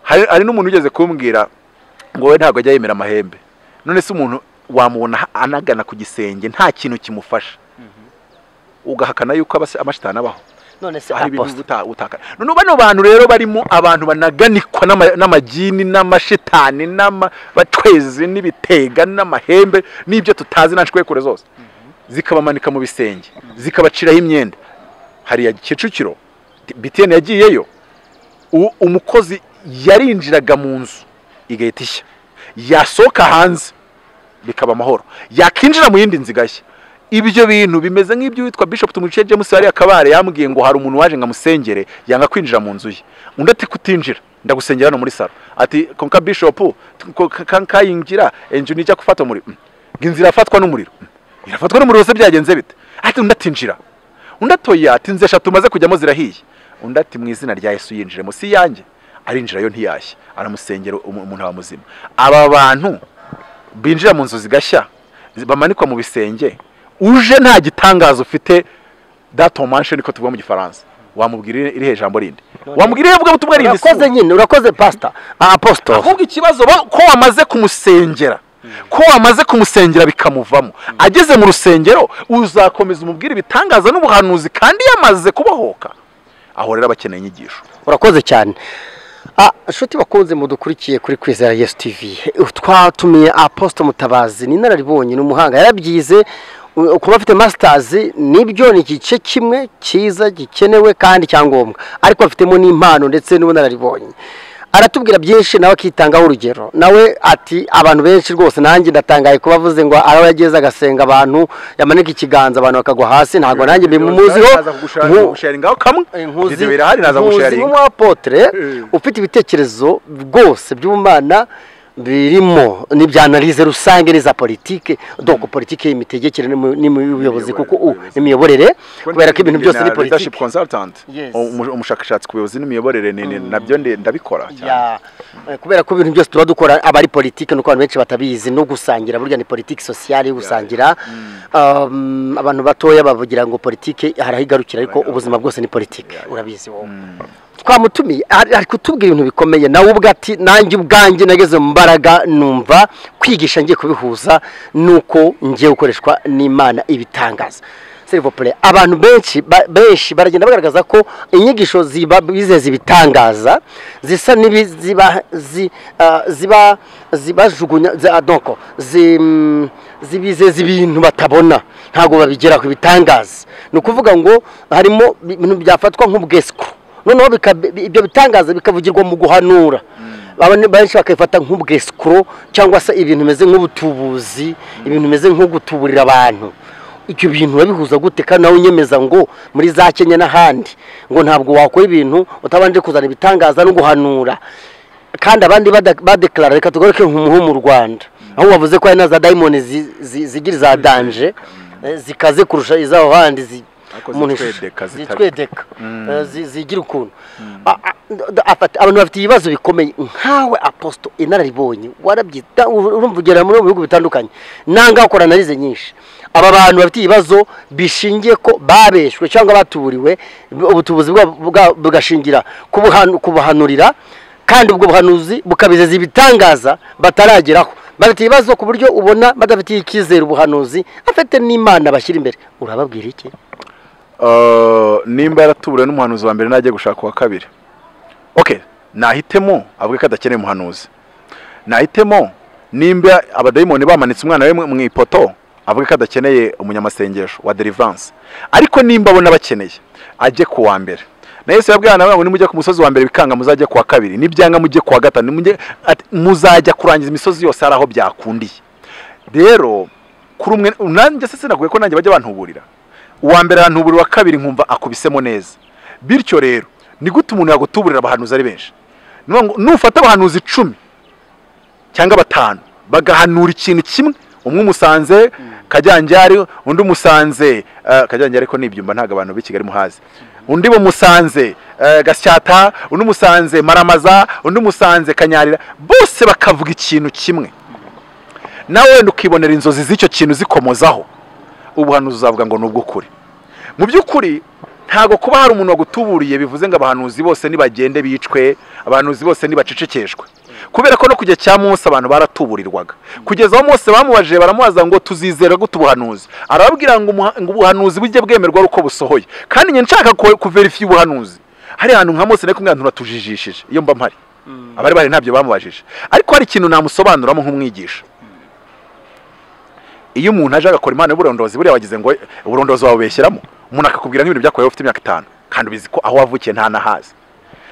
hari hari n'umuntu ugeze kumbwira ngo we ntabwo ajya yemera amahembe none se umuntu wamubona ha- anagana ku gisenge nta kintu kimufasha ugahakana yuko abas- amashitani abaho none se hari ibintu aposita uta- utakana none bano bantu rero barimo abantu banaganikwa n'ama- n'amagini n'amashitani n'abacwezi n'ibitega n'amahembe n'ibyo tutazi nta nshwekure zose zikabamanika mu bisenge zikabaciraho imyenda hariya kicukiro bitiyeni yagiyeyo u- umukozi yarinjiraga mu nzu igahita ishya yasohoka hanze bikaba amahoro yakinjira mu yindi nzu igashya ibyo bintu bimeze nk'ibyo witwa bishop tumuciye james wariya kabare yambwiye ngo hari umuntu waje ngo amusengere yanga kwinjira mu nzu ye undi ati kutinjira ndagusengera hano muri saro ati konka bishop ko- ka- ka- kayinjira inzu nijya gufata umuriro Mm. ngo inzu irafatwa n'umuriro Mm. irafatwa n'umuriro se byagenze bite ati undi atinjira undi atoya ati nze eshatu umaze kujyamo zirahiye undi ati mu izina rya yesu yinjiremo si yanjye arinjira yo ntiyashya aramusengera umu- umuntu aba muzima aba bantu binjira mu nzu zigashya zi- bamanikwa mu bisenge uje nta gitangazo ufite datomanshe niko tuvuga mu gifaransa wamubwira iri- irihe jambo rindi wamubwira irihe vuga butumwa rindi si urakoze nyine urakoze pasita aposito ahubwo ikibazo ba- ko wamaze kumusengera ko wamaze kumusengera bikamuvamo ageze mu rusengero uzakomeza umubwire ibitangaza n'ubuhanuzi kandi yamaze kubohoka aho rero aba akeneye inyigisho urakoze cyane Ah, inshuti bakunze mudukurikiye kuri kwizera yesu tivi twatumiye aposito mutabazi ni inararibonye ni umuhanga yarabyize u- kuba afite masitazi nibyo ni igice kimwe cyiza gikenewe kandi cyangombwa ariko afitemo n'impano ndetse n'ubunararibonye aratubwira byinshi nawe akitangaho urugero nawe ati abantu benshi rwose nanjye ndatangaye kuba avuze ngo araho yageze agasenga abantu yamanika ikiganza abantu bakagwa hasi ntabwo nanjye bimumuziho Mu- gusharingaho kamwe inkuzi video birahari naza inkuzi gusharinga nk'umwapotere Eh. ufite ibitekerezo rwose by'ubumana birimo n'ibyanalize rusange n'iza politike doko politike y'imitegekere n'imi- n'imiyobozi kuko u- Imiyoborere. n'imiyoborere kubera ko ibintu byose ni leadership politike consultant Yes. umu- umushakashatsi ku buyobozi n'imiyoborere ni- ni- nabyo ndi- ndabikora cyane Ya, eh, kubera ko ibintu byose tuba dukora aba ari politike nuko abantu benshi batabizi no gusangira burya ni politiki sosiyale yo gusangira Um, abantu batoya bavugira ngo politike harahigarukira ariko ubuzima bwose ni politike urabizi wowe twamutumiye ari ari kutubwira ibintu bikomeye nawe ubwe ati nanjye ubwanjye nageze mu mbaraga numva kwigisha ngiye kubihuza nuko ngiye gukoreshwa n'imana ibitangaza serivopure abantu benshi ba- benshi baragenda bagaragaza ko inyigisho ziba- bizeza ibitangaza zisa n'ibi- ziba- zi- ah, ziba zibajugunya zi- ah, donc, zi- mm, zibizeza ibintu batabona ntabwo babigera ku bitangaza ni ukuvuga ngo harimo ibintu byafatwa nk'ubwesiko noneho bika- bi- ibyo bitangaza bikavugirwa mu guhanura Abantu benshi bakabifata nk'ubwesikuro cyangwa se ibintu bimeze nk'ubutubuzi ibintu bimeze nko gutuburira abantu ibyo bintu babihuza gute kandi nawe unyemeza ngo muri za kenya n'ahandi ngo ntabwo wakora ibintu utabanje kuzana ibitangaza no guhanura kandi abandi bada- badekarara reka tugaruke nk'umuhu mu rwanda aho wavuze ko hari na za dayimoni zi- zi- zigira za danje eh, zikaze kurusha iz'aho handi zi- Ariko umuntu- zitwedeka, zitari- zitwedeka ziteka Eh, zi- zigira ukuntu A- a- d- afata- abantu bafite ibibazo bikomeye nkawe aposito inararibonye warabyita ur- urumva ugera muri bihugu bitandukanye nanga ukora analize nyinshi aba bantu bafite ibibazo bishingiye ko babeshwe cyangwa batuburiwe ubutubuzi bwabo bwa- bugashingira ku buhanu- ku buhanurira kandi ubwo buhanuzi bukabizeza ibitangaza batarageraho bafite ibibazo ku buryo ubona badafitiye icyizere ubuhanuzi afite n'imana bashyira imbere urababwira iki Uh, nimba yaratuburiwe n'umuhanuzi wa mbere najye gushaka uwa kabiri okay nahitemo avuge ko adakeneye umuhanuzi nahitemo nimba abadayimoni bamanitse umwana we mu- mu ipoto avuge ko adakeneye umunyamasengesho wa deliverance ariko nimba abona bakeneye ajye ku wa mbere na yesu yabwiye abantu ngo nimujya ku musozi wa mbere bikanga muzajya ku wa kabiri nibyanga mujye ku wa gatanu nimujye- ati, muzajya kurangiza imisozi yose hari aho byakundiye rero kuri umwe nanjye se sinaguye ko nanjye bajya bantuburira uwa mbere arantuburira uwa kabiri nkumva akubisemo neza bityo rero ni gute umuntu yagutuburira abahanuzi ari benshi Ni ukuvuga ngo nufata abahanuzi icumi cyangwa batanu bagahanura ikintu kimwe umwe umusanze kajyanjyari undi umusanze eh, kajyanjyari ko nibyumba ntabwo abantu b'i kigali muhazi undi bumusanze eh, gasyata undi umusanze maramaza undi umusanze kanyarira bose bakavuga ikintu kimwe nawe wenda ukibonera inzozi z'icyo kintu zikomozaho ubuhanuzi uzavuga ngo ni ubw'ukuri mu by'ukuri ntabwo kuba hari umuntu wagutuburiye bivuze ngo abahanuzi bose nibagende bicwe abahanuzi bose nibacecekeshwe kubera ko no kujya cya munsi abantu baratuburirwaga kugeza aho Mose bamubajije baramubaza ngo tuzizera gute ubuhanuzi arababwira ngo umuha- ngo ubuhanuzi bujye bwemerwa ari uko busohoye kandi njye nshaka ko- kuverifiya ubuhanuzi hari ahantu nka Mose nari kumwe ahantu uratujijishije iyo mba mpari abari bari ntabyo bamubajije ariko hari ikintu namusobanuramo nk'umwigisha iyo umuntu aje agakora imana y'uburondozi buriya wagize ngo uburondozi wabubeshyiramo umuntu akakubwira nk'ibintu byakorewe ufite imyaka itanu kandi ubizi ko aho wavukiye nta nahazi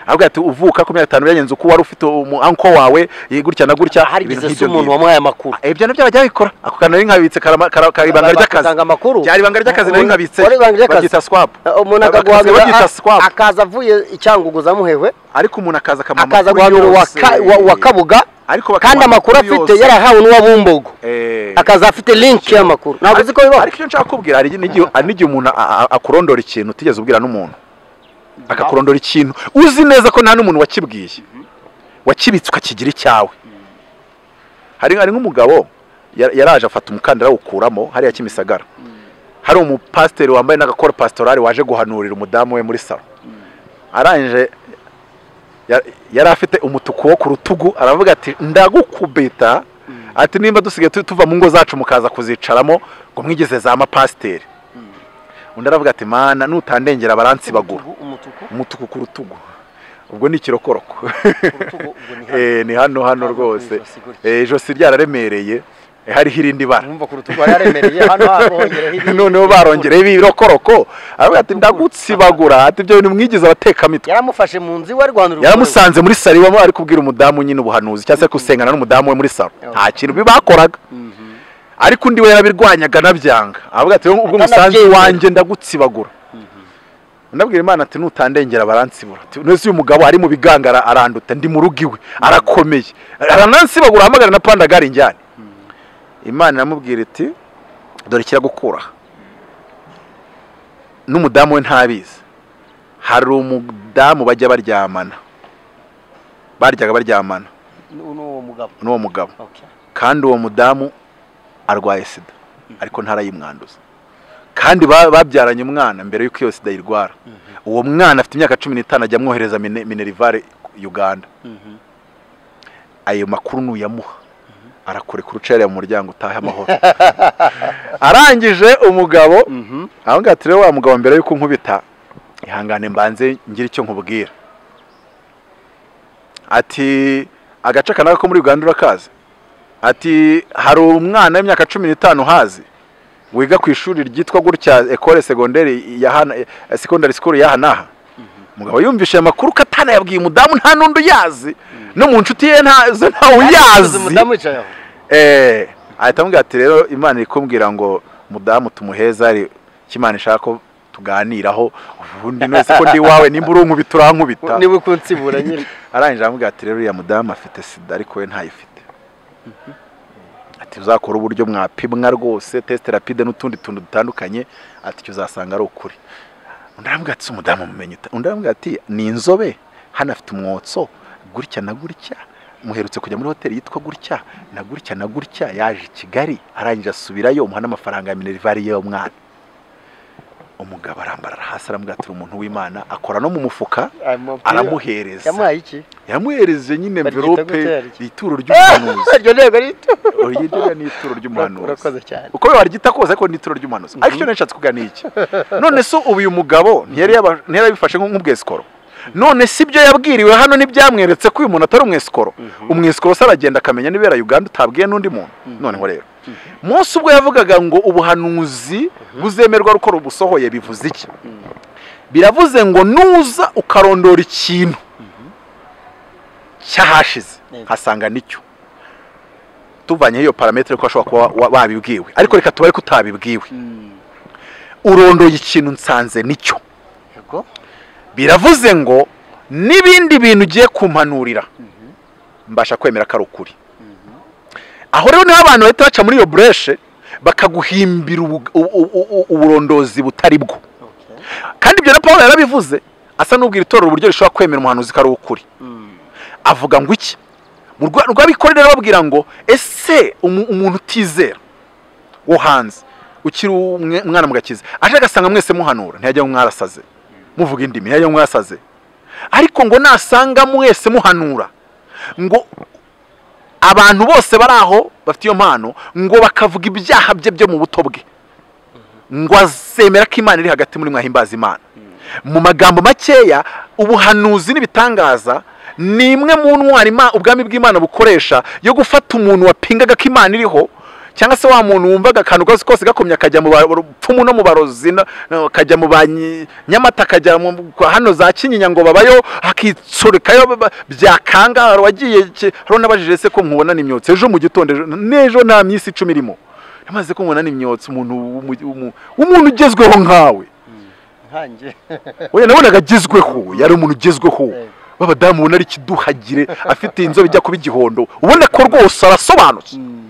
ahubwo ati uvuka ku myaka itanu byagenze uko wari ufite umu anko wawe eh, gutya na gutya ibintu harigeze se nk'ibyo umuntu ngibyo. wamuhaye amakuru Ah, ibyo nabyo bajya babikora ako kantu nari nkabitse karama- kara- kari ibanga ry'akazi Batanga amakuru byari ibanga ry'akazi nari Umuntu- nkabitse wari ibanga ry'akazi? babyita swap umuntu Bakazi akaguhamira babyita a- swap akaza avuye icyangugu zamuhewe ariko umuntu akaza akamuha akaza amakuru guhamira uwa yose. ka- uwa- uwa kabuga ariko kandi bakamuha amakuru afite yose. yarahawe n'uwa bumbogo Eh. akaza afite link y'amakuru ntabwo uzi ko bibaho ariko icyo nshaka kubwira hari n'igihe hari n'igihe umuntu a- a- akakurondora ikintu utigeze ubwira n'umuntu akakurondora ikintu uzi neza ko nta n'umuntu wakibwiye wakibitswe akakigira icyawe hari hari nk'umugabo ya- yaraje afata umukandara awukuramo hariya kimisagara hari umupasiteri wambaye n'agakora pasitorari waje guhanurira umudamu we muri salo arangije ya- yari afite umutuku wo ku rutugu aravuga ati ndagukubita ati nimba dusigaye tu- tuva mu ngo zacu mukaza kuzicaramo ngo mwigize za mapasiteri undi aravuga ati mana nutandengera baransibagura umutuku umutuku ku rutugu ubwo ni ikirokoroko urutugu ubwo ni hano Eh, ni hano hano rwose Eh, ijosi ryararemereye eh, hariho irindi bara urumva ku rutugu yararemereye hano habongereho ibi- noneho barongereho ibirokoroko aravuga ati ndagutsibagura ati ibyo bintu mwigize abatekamitwe yaramufashe mu nzu iwe arwanira umugore we. yaramusanze muri salo iwamo ari kubwira umudamu nyine ubuhanuzi cyangwa se gusengana n'umudamu we muri salo nta kintu bakoraga ariko undi we yarabirwanyaga anabyanga avuga ati ubwo umusanzu Atanabyemera. wanjye ndagutsibagura ndabwira imana ati nutandengera baransibura Ati, neza uyu mugabo ari mu bigangara aranduta ndi mu rugo iwe arakomeye aranansibagura ahamagara na pandagari njyane imana iramubwira iti dore kiragukura n'umudamu we ntabizi hari umudamu bajya baryamana baryaga baryamana Nu- n'uwo mugabo n'uwo mugabo Okay. kandi uwo mudamu arwaye sida ariko ntarayimwanduza kandi ba- babyaranye umwana mbere y'uko iyo sida yirwara uwo mwana afite imyaka cumi n'itanu ajya amwohereza Mine- minerivare uganda ayo makuru nuyamuha arakureka urucerera mu muryango utahe amahoro arangije umugabo aho ngaho tureba wa mugabo mbere y'uko nkubita ihangane mbanze ngire icyo nkubwira ati agace kanaka ko muri uganda urakazi ati hari umwana w'imyaka cumi n'itanu uhazi wiga ku ishuri ryitwa gutya ekole segonderi ya hana sekondari sikuru y'aha n'aha umugabo yumvise ayo makuru ko atanayabwiye umudamu nta n'undi uyazi no mu nshuti ye nta zo ntawe Yaramusubiza uyazi umudamu yicaye aho Eh, ahita amubwira ati rero imana iri kumbwira ngo mudamu tumuheza ari icyo imana ishaka ko tuganiraho ubundi wese ko ndi iwawe nimba uri unkubita urankubita niwe ukunsibura nyine arangije aramubwira ati rero uriya mudamu afite sida ariko we ntayifite ati uzakora uburyo mwapimwa rwose tesite rapide n'utundi tuntu dutandukanye ati icyo uzasanga ari ukuri undi aramubwira ati si umudamu mumenye ute?" undi aramubwira ati ni inzobe hano afite umwotso gutya na gutya muherutse kujya muri hoteli yitwa gutya na gutya na gutya yaje i kigali arangije asubirayo umuha n'amafaranga ya minerivare y'uwo mwana umugabo arambarara hasi aramubwira ati uri umuntu w'imana akora no mu mufuka aramuhereza yamuhaye iki yamuhereje nyine Baryita gutera mverope iki? ituro ry'umuhanuzi iryo ntego rito uryigira ni ituro ry'umuhanuzi urakoze cyane uko waryita kose ariko ni ituro ry'umuhanuzi ariko icyo nashatse kuvuga ni iki none se ubu uyu mugabo ntiyari yaba- ntiyari yabifashe nk- nk'ubwesikoro none si ibyo yabwiriwe hano ntibyamweretse ko uyu muntu atari umwesikoro umwesikoro se aragenda akamenya nibera uganda utabwiye n'undi muntu noneho rero munsi ubwo yavugaga ngo ubuhanuzi buzemerwa rukora ubusohoye bivuze iki biravuze ngo nuza ukarondora ikintu cyahashize Yego. nkasanga nicyo tuvanye iyo parametere ko ashobora kuba wa- babibwiwe ariko reka tubare ko utabibwiwe urondoye ikintu nsanze nicyo yego biravuze ngo n'ibindi bintu ugiye kumpanurira mbasha kwemera ko ari ukuri aho rero niho abantu bahita baca muri iyo bureshe bakaguhimbira ubu- u- u- u- uburondozi butari bwo okay kandi ibyo na paul yarabivuze asa n'ubwira itorero uburyo rishobora kwemera umuhanuzi ko ari ukuri Mm. avuga ngo iki mu rwa- rw'abikorera babwira ngo ese umu- umuntu utizera wo hanze ukiri umwe- umwana mu gakiza aje agasanga mwese muhanura ntiyajya mu mwarasaze muvuga indimi ntiyajya mu mwarasaze ariko ngo nasanga mwese muhanura ngo abantu bose bari aho bafite iyo mpano ngo bakavuga ibyaha bye byo mu buto bwe ngo azemera ko imana iri hagati muri mwahimbaza imana mu magambo makeya ubuhanuzi n'ibitangaza ni imwe mu ntwari Ima- ubwami bw'imana bukoresha yo gufata umuntu wapingaga ko imana iriho cyangwa se wa muntu wumvaga akantu kose kose gakomye akajya mu bapfumu no mu barozi no- no, akajya mu ba Nyi- nyamata akajya mu kwa hano za kinyinya ngo babayo akitsorekayo ba- ba- byakanga hari uwagiye ki- hari unabajije se ko nkubona ni imyotsi ejo mu gitondo ejo- n'ejo nta minsi icumi irimo namaze ko nkubona ni imyotsi umuntu w'umu- w'umu- w'umuntu ugezweho nkawe nkanjye oya nabonaga agezweho yari umuntu ugezweho Yego. w'abadamu ubona ari ikiduhagire afite inzobe ijya kuba igihondo ubona ko rwose arasobanutse Mm.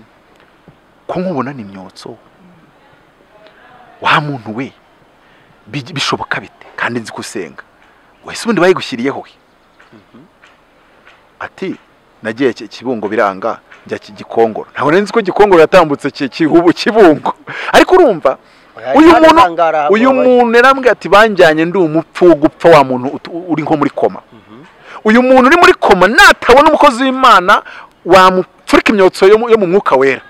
ko nkubona ni imyotso wa muntu we bi- bishoboka bite kandi nzi ko usenga wese ubundi bayigushyiriyeho he ati nagiye ki- kibungo biranga njya ki- gikongoro ntabwo nari nzi ko gikongoro yatambutse ki- Kihubu- kibungo ariko urumva uyu Hari muntu hangara ahantu uyu wabaye. muntu yarambwiye ati banjyanye ndi umupfu wo gupfa wa muntu ut- uri nko muri koma uyu muntu uri muri koma natabona umukozi w'imana wamupfurika imyotso yo mu- yo mu mwuka wera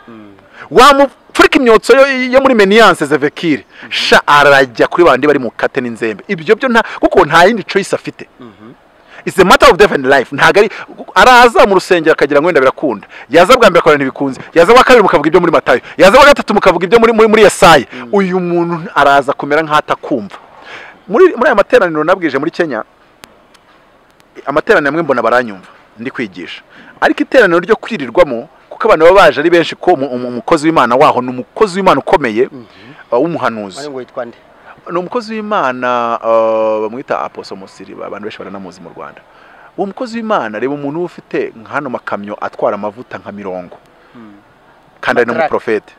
wamupfurika imyotso yo, yo muri meniyanse zevekire sha arajya kuri bandi bari mu kate n'inzembe ibyo byo nta kuko nta yindi choice afite It's a matter of death and life ntabwo ari araza mu rusengero akagira ngo wenda birakunda yaza bwa mbere akabona ntibikunze yaza bwa kabiri mukavuga ibyo muri matayo yaza bwa gatatu mukavuga ibyo muri muri, muri yesaya uyu muntu araza kumera nk'atakumva muri muri aya materaniro nabwije muri kenya amateraniro amwe mbona baranyumva ndi kwigisha ariko iteraniro ryo kwirirwamo kuko abantu baba baje ari benshi ko umu- umu- umukozi w'imana waho ni umukozi w'imana ukomeye uh, w'umuhanuzi Wari ngo yitwa nde ni umukozi w'imana uh, bamwita aposo musiri abantu benshi baranamuzi mu rwanda uwo mukozi w'imana reba umuntu uba ufite nka hano makamyo atwara amavuta nka mirongo kandi ari n'umuprofete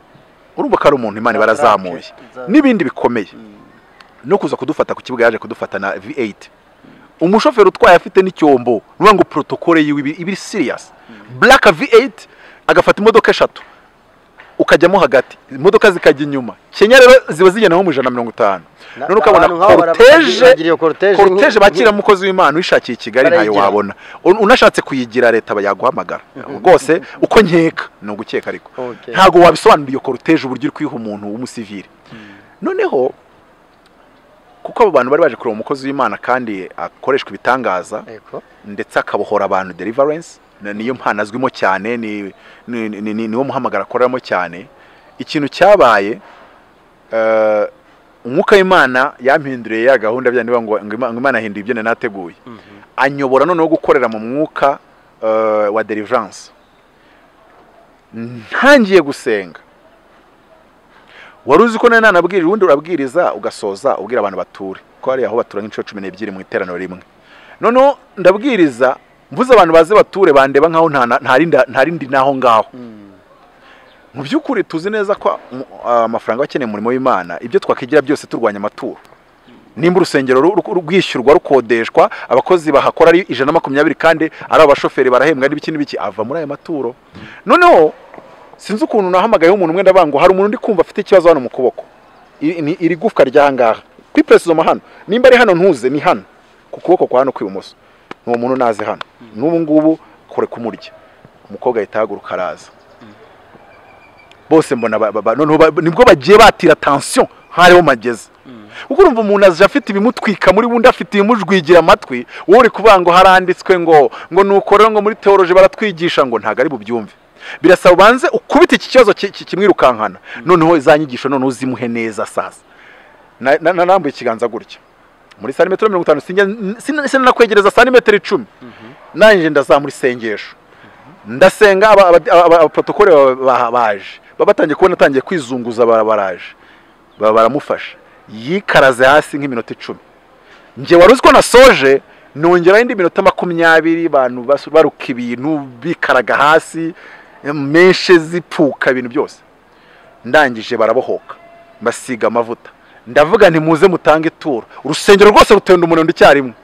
urumva ko ari umuntu imana barazamuye Matraque. n'ibindi bikomeye no kuza kudufata ku kibuga yaje kudufata na v8 umushoferi utwaye afite n'icyombo ni ukuvuga ngo protokole yiwe iba- iba iri siriyasi black v8 agafata imodoka eshatu ukajyamo hagati imodoka zikajya inyuma kenya rero ziba zigenda nko mu ijana na mirongo itanu Na- none ukabona abantu nk'abo bara- bagira koruteje iyo cortege koruteje nk'i- bakira umukozi w'imana wishakiye i kigali ntayo Barayigira. wabona Un- unashatse kuyigira leta yaguhamagara rwose uko nkeka ni ugukeka ariko Okay. ntabwo wabisobanura iyo koruteje uburyo uri kwiha umuntu w'umusivire noneho kuko abo bantu bari baje kureba umukozi w'imana kandi akoreshwa ibitangaza Yego. ndetse akabohora abantu deliverance na- niyo mpano azwimo cyane ni- ni- ni- ni- niwo muhamagara akoreramo cyane ikintu cyabaye eh, umwuka w'imana yampinduriye ya gahunda bya niba ngo ngo Ima- ngo imana ahinduye ibyo nari nateguye anyobora noneho gukorera mu mwuka eh, wa deliverance ntangiye gusenga wari uzi ko nari nanabwirira ubundi urabwiriza ugasoza ubwira abantu bature ko hari aho batura nk'inshuro cumi n'ebyiri mu iteraniro rimwe noneho ndabwiriza mvuze abantu baze bature bandeba nkaho nta na- nta rindi- nta rindi naho ngaho mu by'ukuri tuzi neza ko um, ah, amafaranga aba akeneye umurimo w'imana ibyo twakwigira byose turwanya amaturo nimba urusengero ru- ru- rwishyurwa rukodeshwa abakozi bahakora ari ijana na makumyabiri kandi ari abashoferi barahembwa n'ibiki n'ibiki ava muri aya maturo noneho sinzi ukuntu nahamagayeho umuntu mwenda bango hari umuntu ndi kumva afite ikibazo hano mu kuboko iri ni- iri gufwa ry'ahangaha kuri presizoma hano nimba ari hano ntuze ni hano ku kuboko kwa hano kw'ibumoso ni uwo muntu naze hano n'ubu ngubu kure kumurya umukobwa ahita ahaguruka araza bose mbona ba- ba- ba- noneho ba- nibwo bagiye batira tansiyo hariho mageze kuko urumva umuntu aje afite ibimutwika muri wundi afite ibimujwigira amatwi wowe uri kuvuga ngo haranditswe ngo ngo nuko rero ngo muri teoroje baratwigisha ngo ntabwo ari bubyumve birasaba ubanze ukubite iki kibazo ki- ki- kimwirukankana noneho za nyigisho noneho uzimuhe neza sasa Na- na- narambuye ikiganza gutya muri santimetero mirongo itanu sinjya- sin- sinanakwegereza santimetero icumi nanjye ndazamura isengesho ndasenga aba- aba- aba- abaprotokole ba- ba- baje baba batangiye kubona atangiye kwizunguza bara- baraje Ba- baramufasha yikaraze hasi nk'iminota icumi njye wari uzi ko nasoje nongeraho indi minota makumyabiri bantu basu- baruka ibintu bikaraga hasi menshi zipfuka ibintu byose ndangije barabohoka basiga amavuta ndavuga nti muze mutange ituro urusengero rwose rutenda umunaniro icyarimwe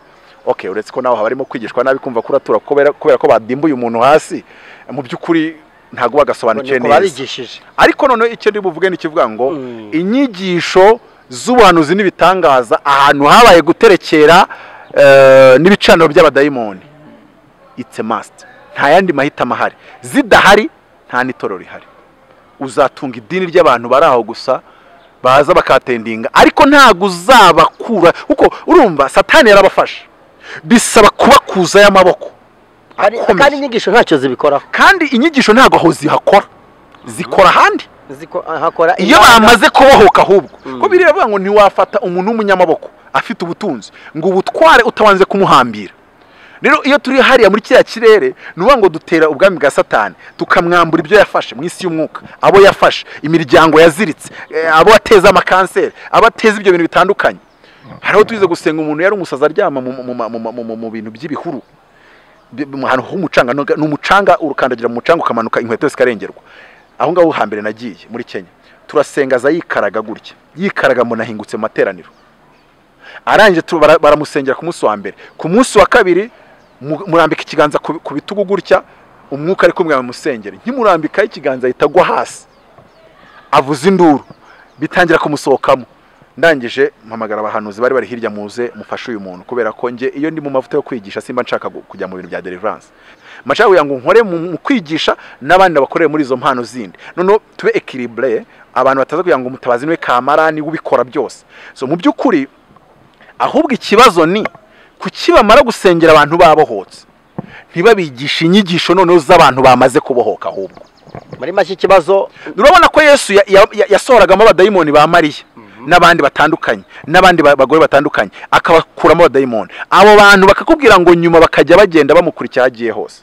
ok uretse ko nawe haba harimo kwigishwa nabi kumva ko uratura kubera kubera ko badimbuye umuntu hasi mu by'ukuri ntabwo bagasobanukiwe ko neza barigishije ariko noneho icyo ndi buvuge ni ikivuga ngo Mm. inyigisho z'ubuhanuzi n'ibitangaza ahantu habaye guterekera eh, n'ibicaniro by'abadayimoni it's a must nta yandi mahitamo ahari zidahari nta n'itorero rihari uzatunga idini ry'abantu bari aho gusa baza bakatendinga ariko ntabwo uzabakura kuko urumva satani yarabafashe bisaba kubakuzayo amaboko Hari- akomeye. kandi inyigisho ntacyo zibikoraho kandi inyigisho ntabwo aho zihakora zikora ahandi Ziko- hakora iyo inama. bamaze kubohoka ahubwo Mm. ko biriya bivuga ngo ntiwafata umuntu w'umunyamaboko afite ubutunzi ngo ubutware utabanje kumuhambira rero iyo turi hariya muri kiriya kirere ni ukuvuga ngo dutera ubwami bwa satani tukamwambura ibyo yafashe mu isi y'umwuka abo yafashe imiryango yaziritse eh, abo ateza amakanseri abo ateza ibyo bintu bitandukanye hariho tuyize gusenga umuntu yari umusazi aryama mu- mu- mu- mu- mu- mu bintu by'ibihuru bi- mu hantu h'umucanga ni ni umucanga urukandagira mu mucanga ukamanuka inkweto zikarengerwa aho ngaho hambere nagiye muri kenya turasenga aza yikaraga gutya yikaraga mbona ahingutse mu materaniro arangije tu- bara- baramusengera ku munsi wa mbere ku munsi wa kabiri mu- murambika ikiganza ku ku bitugu gutya umwuka ari kumwe musengere nkimurambikaho ikiganza ahita agwa hasi avuza induru bitangira kumusohokamo ndangije mpamagara abahanuzi bari bari hirya muze mufashe uyu muntu kubera ko njye iyo ndi mu mavuta yo kwigisha simba nshaka gu- kujya mu bintu bya deliverance mashaka kugira ngo nkore mu mu kwigisha n'abandi bakorere muri izo mpano zindi noneho tube equilibre abantu bataza kugira ngo umutabazi niwe kamarani ubikora byose so mu by'ukuri ahubwo ikibazo ni kuki bamara gusengera abantu babohotse ntibabigishe inyigisho noneho z'abantu bamaze kubohoka ahubwo muri make ikibazo urabona ko yesu ya- ya- ya- yasohoragamo abadayimoni ba mariya n'abandi batandukanye n'abandi ba- bagore batandukanye akabakuramo abadayimoni abo bantu bakakubwira ngo nyuma bakajya bagenda bamukurikira aho agiye hose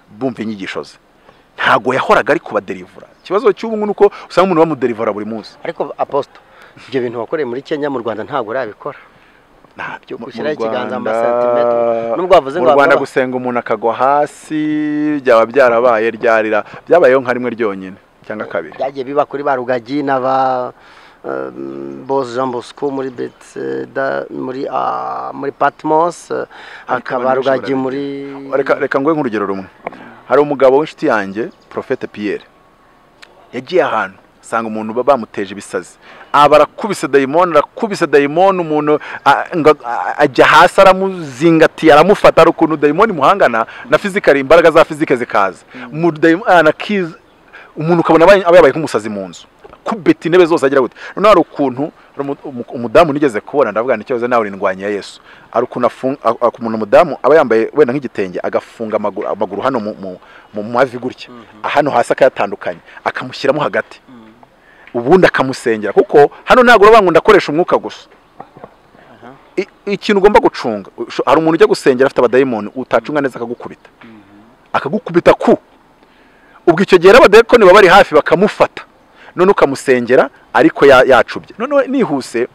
bumva inyigisho ze ntabwo yahoraga ari kubaderivura ikibazo cy'ubu ngubu ni uko usanga umuntu bamuderivura buri munsi ariko aposito ibyo bintu wakoreye muri kenya mu rwanda ntabwo urabikora ntabyo Mu- mu gushyiraho ikiganza mu masentimetero. Nubwo wavuze mu ngo rwanda wagaba- gusenga umuntu akagwa hasi byaba byarabaye ryarira byabayeho nka rimwe ryonyine cyangwa kabiri byagiye biba kuri ba rugagi na ba bose jean bosco muri betseda muri ah, muri patmos eh, abantu benshi hakaba rugagi barabigira. muri reka reka nguhe nk'urugero rumwe hari umugabo w'inshuti yanjye profete Pierre yagiye ahantu asanga umuntu ba- bamuteje ibisazi aba arakubise dayimoni arakubise dayimoni umuntu a- ngo- a- ajya hasi aramuzingatiye aramufata hari ukuntu dayimoni imuhangana na fizikari imbaraga za fizike zikaza Mu dayimo- ah, na kiz- umuntu ukabona abaye- aba yabaye nk'umusazi mu nzu kubeta intebe zose agira gute noneho hari ukuntu hari umu- umu- umudamu nigeze kubona ndavuga nti cyoze nawe urindwanya ya yesu hari ukuntu afunga umuntu umudamu aba yambaye wenda nk'igitenge agafunga amaguru, amaguru hano mu, mu, mu mavi gutya hano hasi akayatandukanya akamushyiramo hagati ubundi akamusengera kuko hano ntabwo uravuga ngo ndakoresha umwuka gusa I- ikintu ugomba gucunga usho- hari umuntu ujya gusengera afite abadayimoni utacunga neza akagukubita akagukubita ku ubwo icyo gihe n'abadayikoni baba bari hafi bakamufata none ukamusengera ariko ya- yacubye noneho nihuse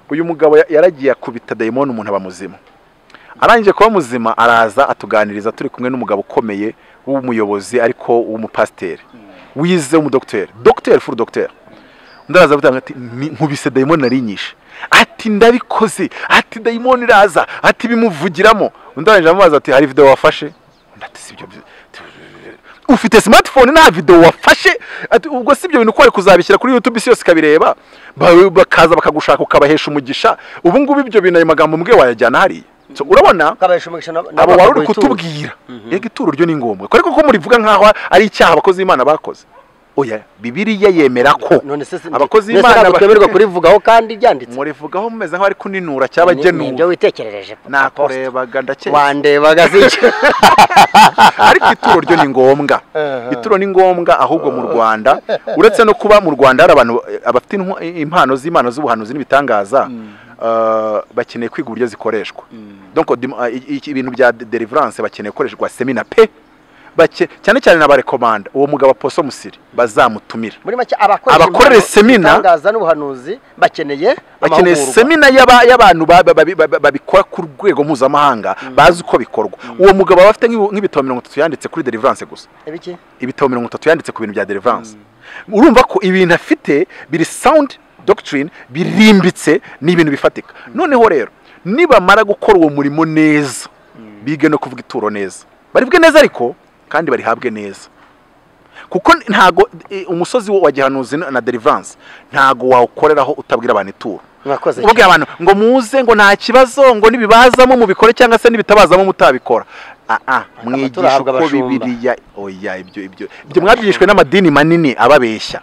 uyu mugabo ya- yaragiye akubita dayimoni umuntu aba muzima arangije kuba muzima araza atuganiriza turi kumwe n'umugabo ukomeye w'umuyobozi ariko w'umupasiteri wize w'umudogiteri dogiteri furu dogiteri undi araza avuga ati "Ni- nkubise dayimoni narinyishe ati ndabikoze ati dayimoni iraza ati bimuvugiramo undi arangije amubaza ati hari videwo wafashe undi ati sibyo ufite smartphone nta video wafashe Ati, ubwo si ibyo bintu ko wari kuzabishyira kuri youtube isi yose ikabireba Ba- bakaza bakagushaka ukabahesha umugisha ubu ngubu ibyo bintu ayo magambo mbwe wayajyana hariya So, urabona kabahesha umugisha na- na abo wari uri bakaguha ituro. kutubwira yego ituro ryo ni ngombwa ariko ko murivuga nk'aho ari icyaha abakozi b'imana bakoze oya bibiriya yemera ko none se abakozi none se b'imana ntabwo ba- twemerwa kurivugaho kandi ryanditse murivugaho mumeze nk'abari kuninura Ni- ni ibyo cyabagenuwe witekerereje Apostle. nakurebaga ndakeka wandebaga sicyo ariko ituro ryo ni ngombwa Eh, eh. ituro ni ngombwa ahubwo mu rwanda uretse no kuba mu rwanda hari abantu eh, abafite intwa- impano z'imana z'ubuhanuzi n'ibitangaza ah, bakeneye kwiga uburyo zikoreshwa donc dim- ah, i- i- ibintu bya de- deliverance bakeneye gukoreshwa semina pe bake cyane cyane n'abarekomanda uwo mugabo poso musiri bazamutumira muri make abakora Abakorera semina- itangaza n'ubuhanuzi bakeneye bakeneye amahugurwa. semina y'aba- y'abantu ba- ba- ba- ba- babikora ku rwego mpuzamahanga bazi uko bikorwa uwo mugabo aba afite nk'ibi- nk'ibitabo mirongo itatu yanditse kuri deliverance gusa ibiki ibitabo mirongo itatu yanditse ku bintu bya deliverance urumva ko ibintu afite biri sound doctrine birimbitse ni ibintu bifatika noneho rero nibamara gukora uwo murimo neza bige no kuvuga ituro neza baribwe neza ariko kandi barihabwe neza kuko ntago eh, umusozi wo wa gihanuzi na na deliverance ntago wawukoreraho utabwira abantu ituro mwakoze iki? ubabwira abantu ngo muze ngo nta kibazo ngo nibibazamo mubikore cyangwa se nibitabazamo mutabikora aa mwigisha turahabwa uko abashumba. bibiliya oya ibyo ibyo ibyo mwabyigishwe n'amadini manini ababeshya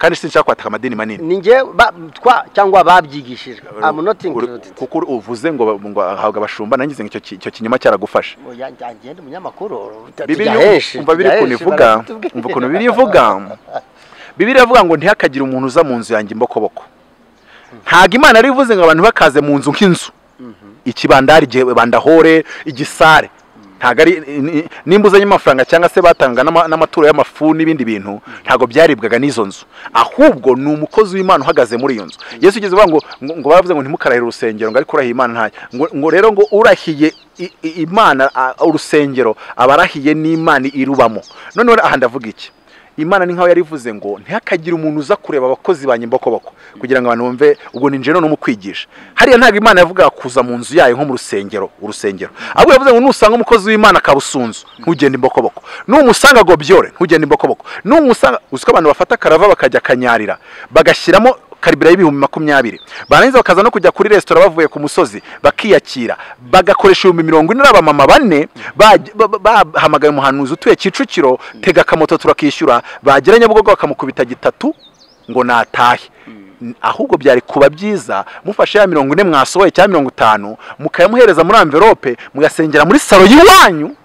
kandi sinshaka kwataka amadini manini ni njye ba- twa cyangwa babyigishijwe I'm not included kuko uvuze ngo ngo ahabwa abashumba nangize ngo icyo ki- icyo kinyoma cyaragufashe Oya, njye ndi umunyamakuru Bibiliya- umva biri ukuntu ivuga umva ukuntu biri ivuga bibiri iravuga ngo ntihakagira umuntu uza mu nzu yanjye imbokoboko ntago imana yari ivuze ngo abantu bakaze mu nzu nk'inzu ikibandari igihe bandahore igisare ntago ari ni- nimba uzanye amafaranga cyangwa se batanga n'ama- n'amaturo y'amafu n'ibindi bintu ntago byaribwaga n'izo nzu ahubwo ni umukozi w'imana uhagaze muri iyo nzu yesu ugeze uvuga ngo ngo- ngo baravuze ngo ntimukarahire urusengero ngo ariko urahiye imana ntacyo ngo, ngo rero ngo urahiye i- i- imana a- urusengero aba arahiye n'imana irubamo noneho aha ndavuga iki imana ni nkaho yari ivuze ngo ntihakagire umuntu uza kureba abakozi banjye imbokoboko kugira ngo abantu bumve ubwo ni njye none umukwigisha hariya ntabwo imana yavugaga kuza mu nzu yayo nko mu rusengero urusengero ahubwo yavuze ngo nusanga umukozi w'imana kabusunzu ntugende imbokoboko numusanga gobyore ntugende imbokoboko numusanga uzi ko abantu bafata karava bakajya kanyarira bagashyiramo karibira y'ibihumbi makumyabiri barangiza bakaza no kujya kuri resitora bavuye ku musozi bakiyakira bagakoresha ibihumbi mirongo ine abamama bane baj- ba- ba- bahamagaye umuhanuzi utuye kicukiro tega akamoto turakishyura bagira nyabugogo bakamukubita gitatu ngo natahe N- ahubwo byari kuba byiza mufashe ya mirongo ine mwasohoye cyangwa mirongo itanu mukayamuhereza muri amverope mugasengera muri salo y'iwanyu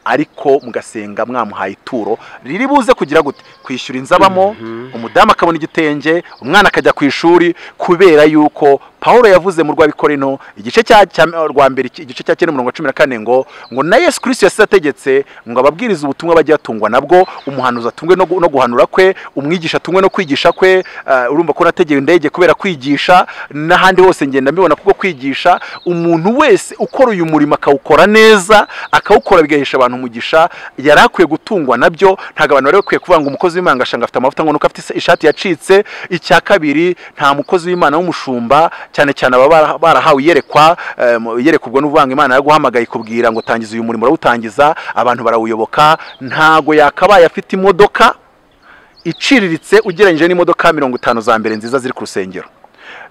ariko mugasenga mwamuhaye ituro riri buze kugira gute kwishyura inzu abamo umudamu akabona igitenge umwana akajya ku ishuri kubera yuko paul yavuze mu rwabikorino igice cya cya- rwa mbere iki- igice cya cyenda umurongo wa cumi na kane ngo ngo na yesu kirisito yasize ategetse ngo ababwirize ubutumwa bajye batungwa nabwo umuhanuzi atungwe no gu- no guhanura kwe umwigisha atungwe no kwigisha kwe ah, urumva ko nategeye indege kubera kwigisha n'ahandi hose ngenda mbibona kuko kwigisha umuntu wese ukora uyu murimo akawukora neza akawukora bigahesha abantu umugisha yari akwiye gutungwa nabyo ntabwo abantu bari bakwiye kuvuga ngo umukozi w'imana agashanga afite amavuta ngo nuko afite isa- ishati yacitse icya kabiri nta mukozi w'imana w'umushumba cyane cyane aba bara- barahawe iyerekwa eh, mu- iyerekwa ubwo ni ukuvuga ngo imana yaraguhamagaye ikubwira ngo tangiza uyu murimo urawutangiza abantu barawuyoboka ntago yakabaye afite imodoka iciriritse ugereranyije n'imodoka mirongo itanu za mbere nziza ziri ku rusengero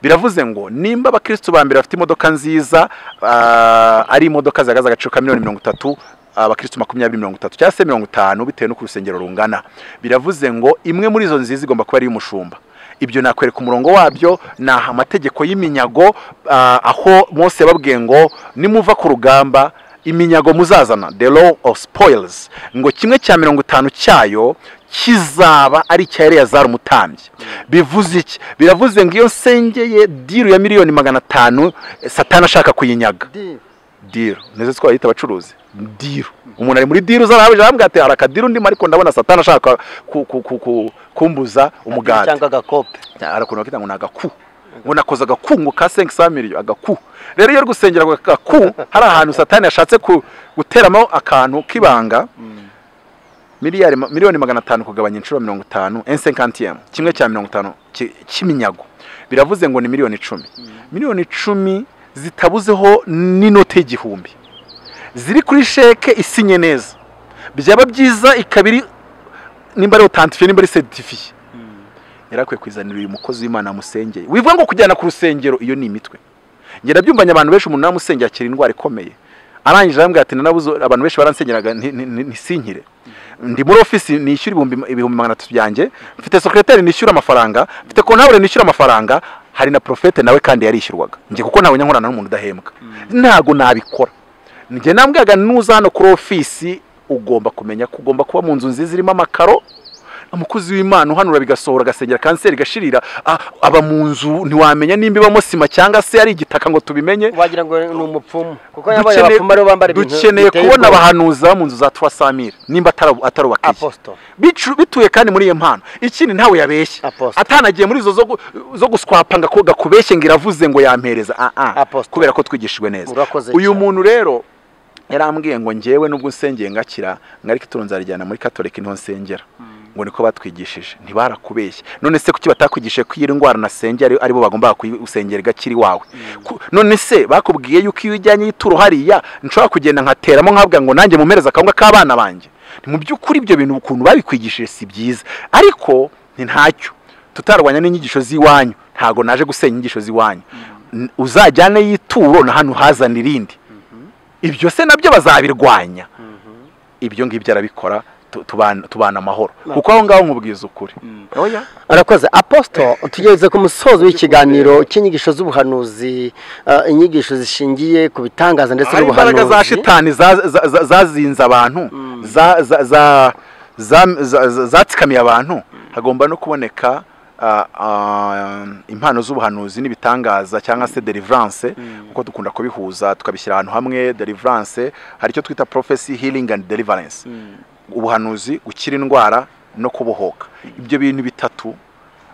biravuze ngo nimba abakirisitu ba mbere bafite imodoka nziza ah, ari imodoka zihagaze agaciro ka miliyoni mirongo itatu abakirisitu makumyabiri mirongo itatu cyangwa se mirongo itanu bitewe n'uko urusengero rungana biravuze ngo imwe muri izo nziza igomba kuba ari iy'umushumba ibyo nakwereka umurongo wabyo ni aha amategeko y'iminyago ah, aho mose yababwiye ngo nimuva ku rugamba iminyago muzazana the law of spoils ngo kimwe cya mirongo itanu cyayo kizaba ari icya eleyazari umutambyi bivuze iki biravuze ngo iyo nsengeye diru ya miliyoni magana atanu eh, satani ashaka kuyinyaga Di, diru nizo twayita abacuruzi diru umuntu ari muri diru zarahabije arambwira ati hari akadiru ndimo ariko ndabona satani ashaka ku- ku- ku- ku- kumbuza umugati cyangwa agakope arakuntu bakita ngo ni agaku ngo nakoze agakungu ka senki sa miliyo agaku rero iyo uri gusengera ako gaku hari ahantu satani yashatse ku- guteramo akantu k'ibanga miliyari ma- miliyoni magana atanu kugabanya inshuro mirongo itanu ensenkantiyemu kimwe cya mirongo itanu ki- cy'iminyago biravuze ngo ni miliyoni icumi miliyoni icumi zitabuzeho n'inoti y'igihumbi ziri kuri sheke isinye neza byaba byiza ikaba iri nimba ari otantifiye nimba ari seditifiye yarakwiye kuzanira uyu mukozi w'imana wamusengeye wivuga ngo kujyana ku rusengero iyo ni imitwe ngenda byumbanye abantu benshi umuntu namusengeye akira indwara ikomeye arangije arambwira ati nanabuze abantu benshi baransengeraga nti- nti- nti- ntisinkire ndi muri ofisi nishyura ibihumbi ibihumbi magana atatu byanjye mfite sekretari nishyura amafaranga mfite kontabure nishyura amafaranga hari na profete nawe kandi yarishyurwaga njye kuko ntabwo njya nkorana n'umuntu udahembwa ntago nabikora njye nambwiraga nuza hano kuri ofisi ugomba kumenya ko ugomba kuba mu nzu nziza irimo amakaro umukozi w'imana uhanura bigasohora agasengera kanseri igashirira ah, aba mu nzu ntiwamenya nimba ibamo sima cyangwa se ari igitaka ngo tubimenye wagira ngo ni umupfumu kuko yabaye Dukeneye- abapfumu aribo bambara ibintu dukeneye biteye kubona ubwoba. abahanuza bo mu nzu za turasamira nimba atari- atari ubakiye apostle Bicu- bituye kandi muri iyo mpano ikindi ntawe yabeshye Apostle. atanagiye muri izo zo gu- zo guswapa ngo ako- gakubeshye ngo iravuze ngo yampereza Ah, ah. Apostle. kubera ko twigishijwe neza Urakoze uyu cyane. muntu rero yarambwiye ngo njyewe nubwo nsengeye ngakira ngariko ituro nzarijyana muri katolika niho nsengera ngo niko batwigishije ntibarakubeshye none se kuki batakwigishije ko iyi ndwara nasengera ari- aribo bagomba gusengera igakira iwawe Ku- none se bakubwiye yuko iyo ujyanye y'ituro hariya nshobora kugenda nkateramo nkavuga ngo nanjye mumpereze akawunga k'abana banjye Ni mu by'ukuri ibyo bintu ukuntu babikwigishije si byiza ariko ni ntacyo tutarwanya n'inyigisho z'iwanyu ntago naje gusenya inyigisho z'iwanyu N- uzajyane y'ituro na hano hazana irindi ibyo se nabyo bazabirwanya ibyo ngibyo arabikora tu- tubana tubana amahoro kuko aho ngaho nkubwiza ukuri oya arakoze aposito tugeze ku musozo w'ikiganiro cy'inyigisho z'ubuhanuzi eh, inyigisho zishingiye ku bitangaza ndetse hari imbaraga za n'ubuhanuzi shitani za- za- za- zazinze abantu za- za- za- za- za- za- zatsikamiye abantu hagomba no kuboneka ah, ah, impano z'ubuhanuzi n'ibitangaza cyangwa se deliverance kuko dukunda kubihuza tukabishyira ahantu hamwe deliverance hari icyo twita prophecy healing and deliverance ubuhanuzi gukira indwara no kubohoka ibyo bintu bitatu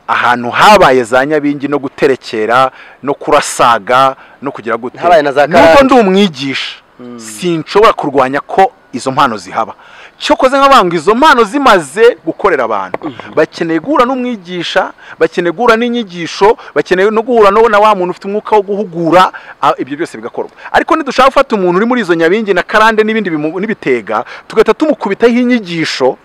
ahantu habaye za nyabingi no guterekera no kurasaga no kugira gute Habaye na za nuko ndi umwigisha sinshobora kurwanya ko izo mpano zihaba cyokoze nk'abantu izo mpano zimaze gukorera abantu bakeneye guhura n'umwigisha bakeneye guhura n'inyigisho bakeneye no guhura no na wa muntu ufite umwuka wo guhugura ah, ibyo byose bigakorwa ariko nidushaka gufata umuntu uri muri izo nyabingi na karande n'ibindi bimu- n'ibitega tugahita tumukubitaho inyigisho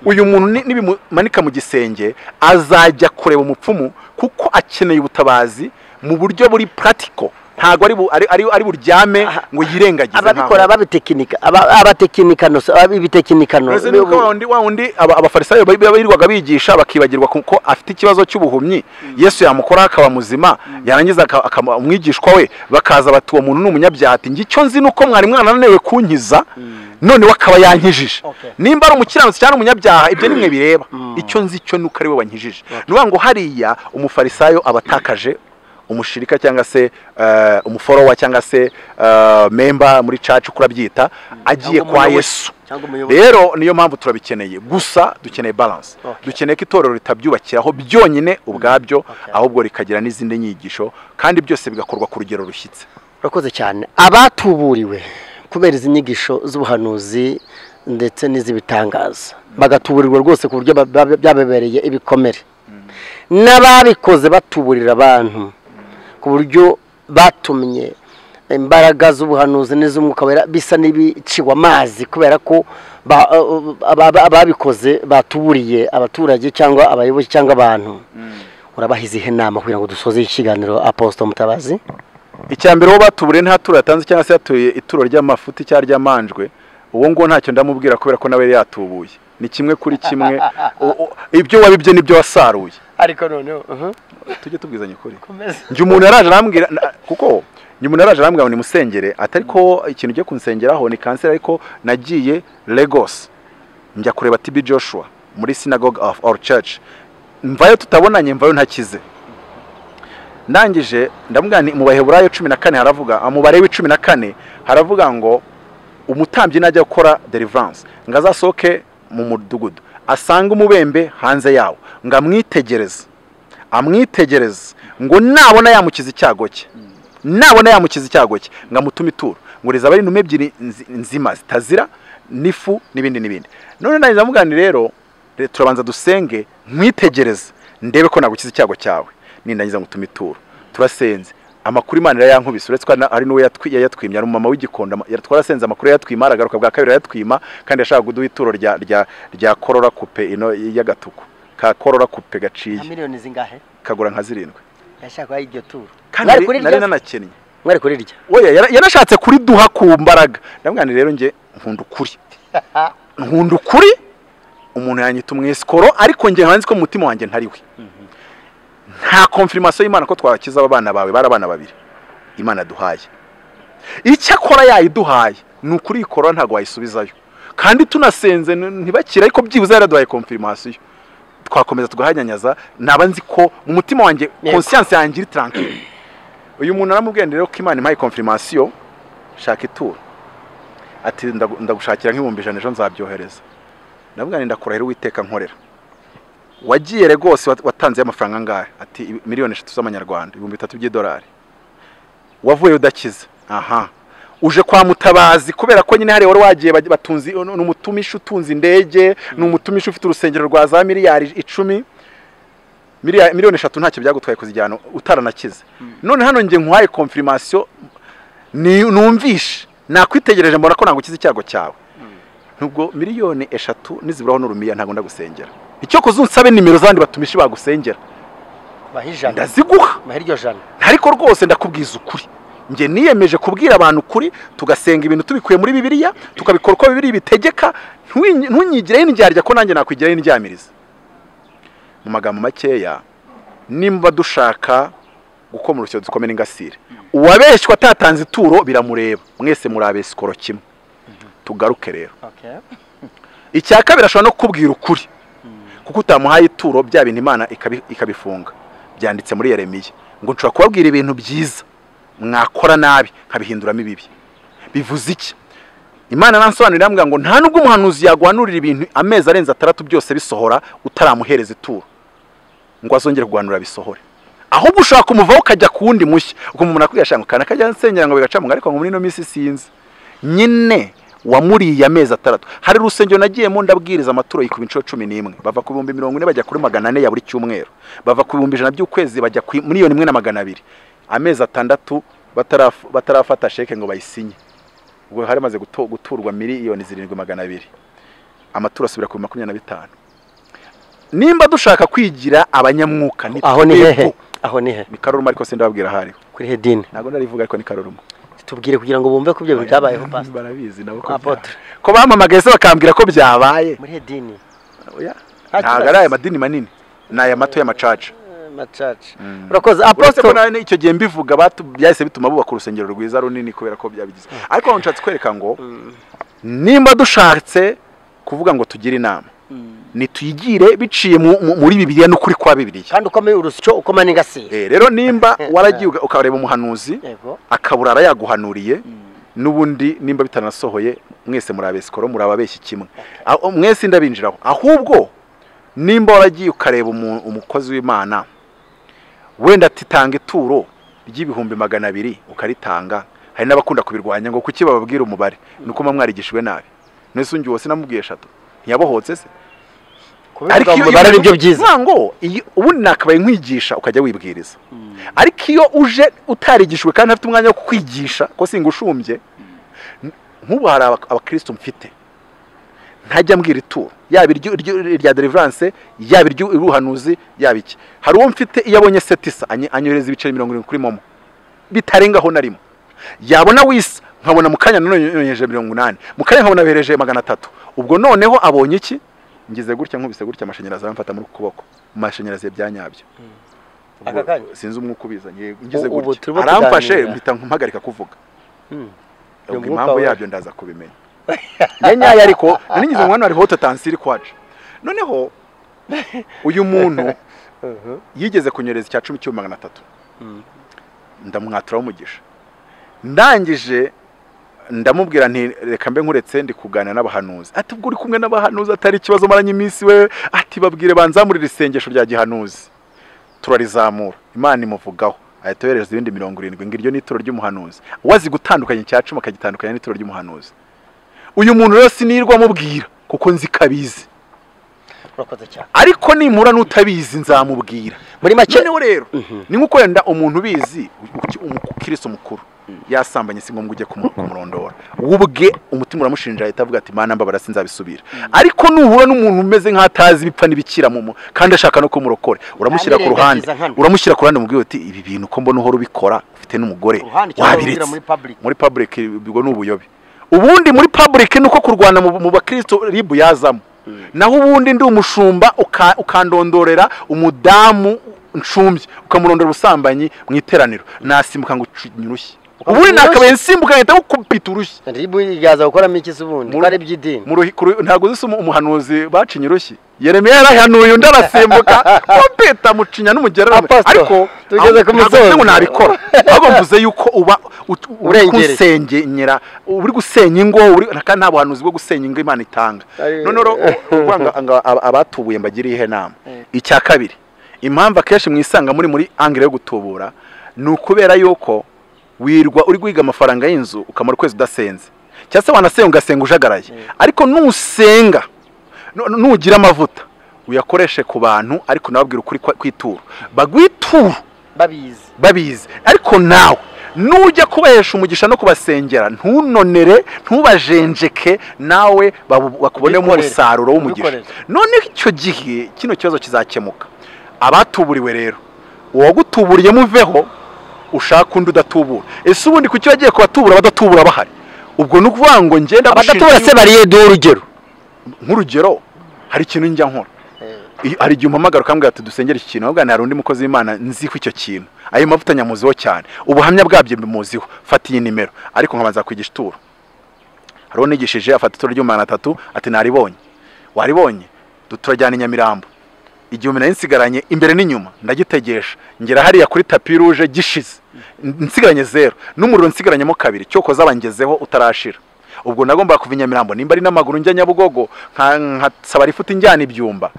uyu muntu ni- nibimumanika mu gisenge azajya kureba umupfumu kuko akeneye ubutabazi mu buryo buri puratiko ntabwo ari bu- ari- ari ari buryame ngo yirengagize ababikora ntawe. ababitekinika aba- abatekinikano se, ab'ibitekinikano Uretse n'uko wa wundi- wa wundi aba- abafarisayo ba- ba- birirwaga bigisha bakibagirwa ku- ko afite ikibazo cy'ubuhumyi yesu yamukora akaba muzima yarangiza aka- akaba umwigishwa we bakaza bati uwo muntu ni umunyabyaha ati njye icyo nzi ni uko mwari mwananiwe kunkiza noneho akaba yankijije Okay. nimba ari umukiranutsi cyangwa umunyabyaha ibyo nimwe bireba icyo nzi cyo ni uko ari we wankijije ni ukuvuga ngo hariya umufarisayo aba atakaje umushirika cyangwa se eh, umuforowa cyangwa se eh, memba muri caca uko urabyita agiye Cyangwa kwa umuyobozi. yesu cyangwa umuyobozi rero niyo mpamvu turabikeneye gusa dukeneye balance Okay. dukeneye ko itorero ritabyubakiraho byonyine ubwabyo ahubwo rikagira n'izindi nyigisho kandi byose bigakorwa ku rugero rushyitse urakoze cyane abatuburiwe kubera izi nyigisho z'ubuhanuzi ndetse n'iz'ibitangaza bagatuburirwa rwose ku buryo ba- ba- byababereye ibikomere n'ababikoze batuburira abantu ku buryo batumye imbaraga z'ubuhanuzi n'iz'umwuka wera bisa n'ibiciwe amazi kubera ko ba- aba- aba- ababikoze batuburiye abaturage cyangwa abayobozi cyangwa abantu urabaha izihe nama kugira ngo dusoze iki kiganiro aposito mutabazi icya mbere uwo batuburiye nta turo yatanze cyangwa se yatuye ituro ry'amafuti cyangwa ry'amanjwe uwo nguwo ntacyo ndamubwira kubera ko nawe yari yatubuye ni kimwe kuri kimwe O- o- ibyo wabibye n'ibyo wasaruye ariko noneho uhu, tujye tubwizanya ukuri komeza njye umuntu yaraje arambwira na- kuko njye umuntu yaraje arambwira ngo nimusengere atari ko ikintu ugiye kunsengeraho ni kanseri ariko nagiye Lagos njya kureba TB Joshua muri synagogue of our church mvayo tutabonanye mvayo ntakize ndangije ndamubwira nti mu baheburayo cumi na kane haravuga ah, mu bareba cumi na kane haravuga ngo umutambyi najya gukora deliverance ngo azasohoke mu mudugudu asange umubembe hanze yawo ngo amwitegereze amwitegereze ngo nabona yamukiza icyago cye nabona yamukiza icyago cye ngo amutume ituro ngo rizaba ari intumwa ebyiri nzi- nzima zitazira n'ifu n'ibindi n'ibindi none nanjye ndamubwira nti rero re- turabanza dusenge nkwitegereze ndebe ko nagukiza icyago cyawe nindangiza ngutume ituro turasenze amakuru imana irayankubise uretse ko ari na- ari n'uwo yatwi- yayatwimye ari umumama w'igikonda ama- yari- twarasenze amakuru yayatwima aragaruka bwa kabiri arayatwima kandi yashakaga kuduha ituro rya- rya- rya korora kupe ino y'agatuku ka korora kupe gaciye na miliyoni zingahe kagura nka zirindwi yashaka kubaha iryo turo kandi Mwari nari- kurirya? nari nanakennye mwari kurirya oya yara- yarashatse kuriduha ku mbaraga ndamwana rero njye nkunda ukuri nkunda ukuri umuntu yanyita umwesikoro ariko njye nzi ko mu mutima wanjye ntari we nta konfirmasiyo y'imana ko twakiza aba bana bawe bari abana babiri imana duhaye icyakora yayiduhaye ni ukuri ikora ntabwo wayisubizayo kandi tunasenze n- ntibakire ariko byibuze yaraduhaye konfirmasiyo twakomeza tugahanyanyaza naba nzi ko mu mutima wanjye Yego. conscience yanjye iri tranquille uyu muntu aramubwiye rero ko imana impaye confirmation shaka ituro ati ndagu- ndagushakira nk'ibihumbi ijana ejo nzabyohereza ndavuga nti ndakurahira uwiteka nkorera wagiye rwose wat- watanze amafaranga angahe ati "Ibi- miliyoni eshatu z'amanyarwanda ibihumbi bitatu by'idolari wavuye udakize aha uje kwa mutabazi kubera ko nyine hari wari wagiye baj- batunzi ni umutumishi utunze indege ni umutumishi ufite urusengero rwa za miliyari icumi Miliya- miliyoni eshatu ntacyo byagutwaye kuzijyana utaranakize none hano njye nkuhaye confirmation ni numvishe nakwitegereje mbona ko nagukiza icyago cyawe nubwo miliyoni eshatu niziburaho n'urumiya ntabwo ndagusengera icyo kuza unsabe nimero z'abandi batumishi bagusengera bahe ijana ndaziguha bahe iryo jana ariko rwose ndakubwiza ukuri njye niyemeje kubwira abantu ukuri tugasenga ibintu tubikuye muri bibiliya tukabikora uko bibiliya bitegeka ntunyi- ntunyigireho indyarya ko nanjye nakwigiraho indyamiriza mu magambo makeya nimba dushaka gukoma urusyo dukomere ingasire uwabeshywa atatanze ituro biramureba mwese murabesa ikoro kimwe tugaruke rero icya kabiri ashobora no kukubwira ukuri kuko utamuhaye ituro bya bintu imana ikabi- ikabifunga byanditse muri yeremiya ngo nshobora kubabwira ibintu byiza mwakora nabi nkabihinduramo ibibi bivuze iki imana nansobanurira mbwa ngo nta nubwo umuhanuzi yaguhanurira ibintu amezi arenze atandatu byose bisohora utaramuhereza ituro ngo azongere kuguhanura bisohore ahubwo ushobora kumuvaho ukajya ku wundi mushya ukumumara kwiyashanga ukana kajya nsengera ngo bigaca mu ngari, ariko ngo muri ino minsi sinzi nyine wamuriye amezi atandatu hari urusengero nagiyemo ndabwiriza amaturo yikuba inshuro cumi n'imwe bava ku bihumbi mirongo ine bajya kuri magana ane ya buri cyumweru bava ku bihumbi ijana by'ukwezi bajya ku miliyoni imwe na magana abiri amezi atandatu bataraf- batarafata sheke ngo bayisinye ubwo hari hamaze guto- guturwa miliyoni zirindwi magana abiri amaturo asubira ku makumyabiri na bitanu nimba dushaka kwigira abanyamwuka aho ni twebwe. hehe aho ni hehe ni karoruma ariko sindababwira ahari kuri hedini ntabwo narivuga ariko ni karoruma tubwire kugira ngo bumve ko ibyo bintu byabayeho pastor barabizi nabo ko Apotre. bya- ko bampamagaye se bakambwira ko byabaye muri hedini Oya. Nta ntabwo kibazo. ari aya madini manini ni aya mato y'amacaca Eh, macaca Mm. urakoze uretse ko apostol nawe icyo gihe mbivuga batu- byahise bituma bubaka urusengero rwiza runini kubera ko byabigize ariko hano nshatse kwereka ngo nimba dushatse kuvuga ngo tugire inama nituyigire biciye mu- mu- muri bibiliya n'ukuri kwa bibiliya kandi ukomeye urusyo ukomane ingasire Eh, rero nimba waragiye uga- ukareba umuhanuzi yego akabura arayaguhanuriye n'ubundi nimba bitanasohoye mwese muri sikoro muri ababeshyi kimwe Aho- mwese ndabinjiraho ahubwo nimba waragiye ukareba umu- umukozi w'imana wenda titanga ituro ry'ibihumbi magana abiri ukaritanga hari n'abakunda kubirwanya ngo kuki bababwira umubare ni uko muba mwarigishijwe nabi nese ungi wose namubwiye eshatu ntiyabohotse se kubivuga iyo- mu mibare nibyo byiza ntango iyo- ubundi nakabaye nkwigisha ukajya wibwiriza ariko iyo uje utarigishijwe kandi afite umwanya wo kukwigisha ko singushumbye nk'ubu hari aba- abakristo mfite ntajya mbwira ituro yaba iryo- iryo- irya deliverance yaba iry'ubuhanuzi yaba iki hari uwo mfite iyo abonye setisa anyohereza ibiceri mirongo irindwi kuri momo bitarengaho na rimwe yabona wisa nkabona mu kanya nanone yonyeje mirongo inani mu kanya nkabona behereje magana atatu ubwo noneho abonye iki ngize gutya nkubise gutya amashanyarazi aramfata muri kuboko amashanyarazi byanyabyo Aka kanya? sinzi umwuka ubizanye ngize Ubu gutya turimo aramfashe tuganira. mpita mpagarika kuvuga Mm. Uyu ubwo mwuka impamvu waje. yabyo ndaza kubimenya nyanyaye ariko nari ngize umwana hariho hototansiyo iri kwacu noneho uyu muntu Mhm. yigeze kunyereza icya cumi cy'ibihumbi magana atatu Mm. ndamwaturaho umugisha ndangije ndamubwira nti reka mbe nkuretse ndi kuganira n'abahanuzi ati ubwo uri kumwe n'abahanuzi atari ikibazo maranye iminsi we ati babwire banzamurire isengesho rya gihanuzi turarizamura imana imuvugaho ahita yohereza ibindi mirongo irindwi ngo iryo ni ituro ry'umuhanuzi wazi gutandukanya icya cumi akagitandukanya n'ituro ry'umuhanuzi uyu muntu rero sinirwa amubwira kuko nzi ko abizi urakoze cyane ariko nimpura n'utabizi nzamubwira muri make noneho rero ni nko wenda umuntu ubizi uki- umukristo mukuru yasambanye si ngombwa ujye kumu- kumurondora wowe ubwe umutima uramushinja ahita avuga ati mana mbabara sinzabisubira ariko nuhura n'umuntu umeze nk'atazi ibipfa n'ibikira mu mu kandi ashaka no kumurokora uramushyira ku ruhande Ntabirengagiza hano. uramushyira ku ruhande umubwira uti ibi bintu ko mbona uhora ubikora ufite n'umugore ruhande cyangwa ubwira muri wabiretse public muri public ubwo ni ubuyobe ubundi muri public ni uko kurwana mu mu bakristo ribu yazamo naho ubundi ndi umushumba uka- ukandondorera umudamu nshumbye ukamurondora ubusambanyi mu iteraniro nasimbuka ngo ncunyurushye ubundi nakabaye nsimbuka nkahita gukupita urushyi ribu igaza gukoramo iki se ubundi ko ari iby'idini mu ruhi- ku ruhi- ntabwo uzi se umu- umuhanuzi bacinye urushyi yeremiya yarahanuye undi arasimbuka gukupita mucinya n'umugererano Apostle, ariko tugeze ku ntabwo musozo. mvuze ngo nabikora ahubwo mvuze yuko uba ut- uri Urengereye. gusenyera uri gusenya ingo uri- kandi nta buhanuzi bwo gusenya ingo imana itanga Ari- noneho rero, uvuga ngo- ngo aba- abatubuye mbagiriye inama icya kabiri impamvu akenshi mwisanga muri muri angire yo gutubura ni ukubera yuko wirwa uri guhiga amafaranga y'inzu ukamara ukwezi udasenze cyangwa se wanasenga ugasenga ujagaraye ariko nusenga nu- nu- nugira amavuta uyakoreshe ku bantu ariko nababwira ukuri kwa- kw'ituro bagwitura babizi babizi ariko nawe nujya kubahesha umugisha no kubasengera ntunonere ntubajenjeke nawe babu- bakubonemo Ubikorere. umusaruro w'umugisha Ubikorere. noneho icyo gihe kino kibazo kizakemuka abatuburiwe rero uwagutuburiye muveho ushaka undi udatubura ese ubundi kuki wagiye kubatubura abadatubura bahari ubwo ni ukuvuga ngo ngenda abadatubura se bariyeduha urugero nk'urugero hari ikintu njya nkora I- hari igihe umpamagara ukambwira ati dusengere iki kintu ahubwo hari undi mukozi w'imana nzi ko icyo kintu ayo mavuta nyamuziho cyane ubuhamya bwabyo bimuziho fata iyi nimero ariko nkabanza kwigisha ituro hari unigishije afata ituro ry'umwana atatu ati naribonye waribonye Du- turajyana i nyamirambo igihumbi nari nsigaranye imbere n'inyuma ndagitegesha ngera hariya kuri tapi ruje gishize N- nsigaranye zero n'umuriro nsigaranyemo kabiri cyokoza bangezeho utarashira ubwo nagombaga kuva i nyamirambo nimba ari n'amaguru njya nyabugogo nka- nkasaba rifuti njyana ibyumba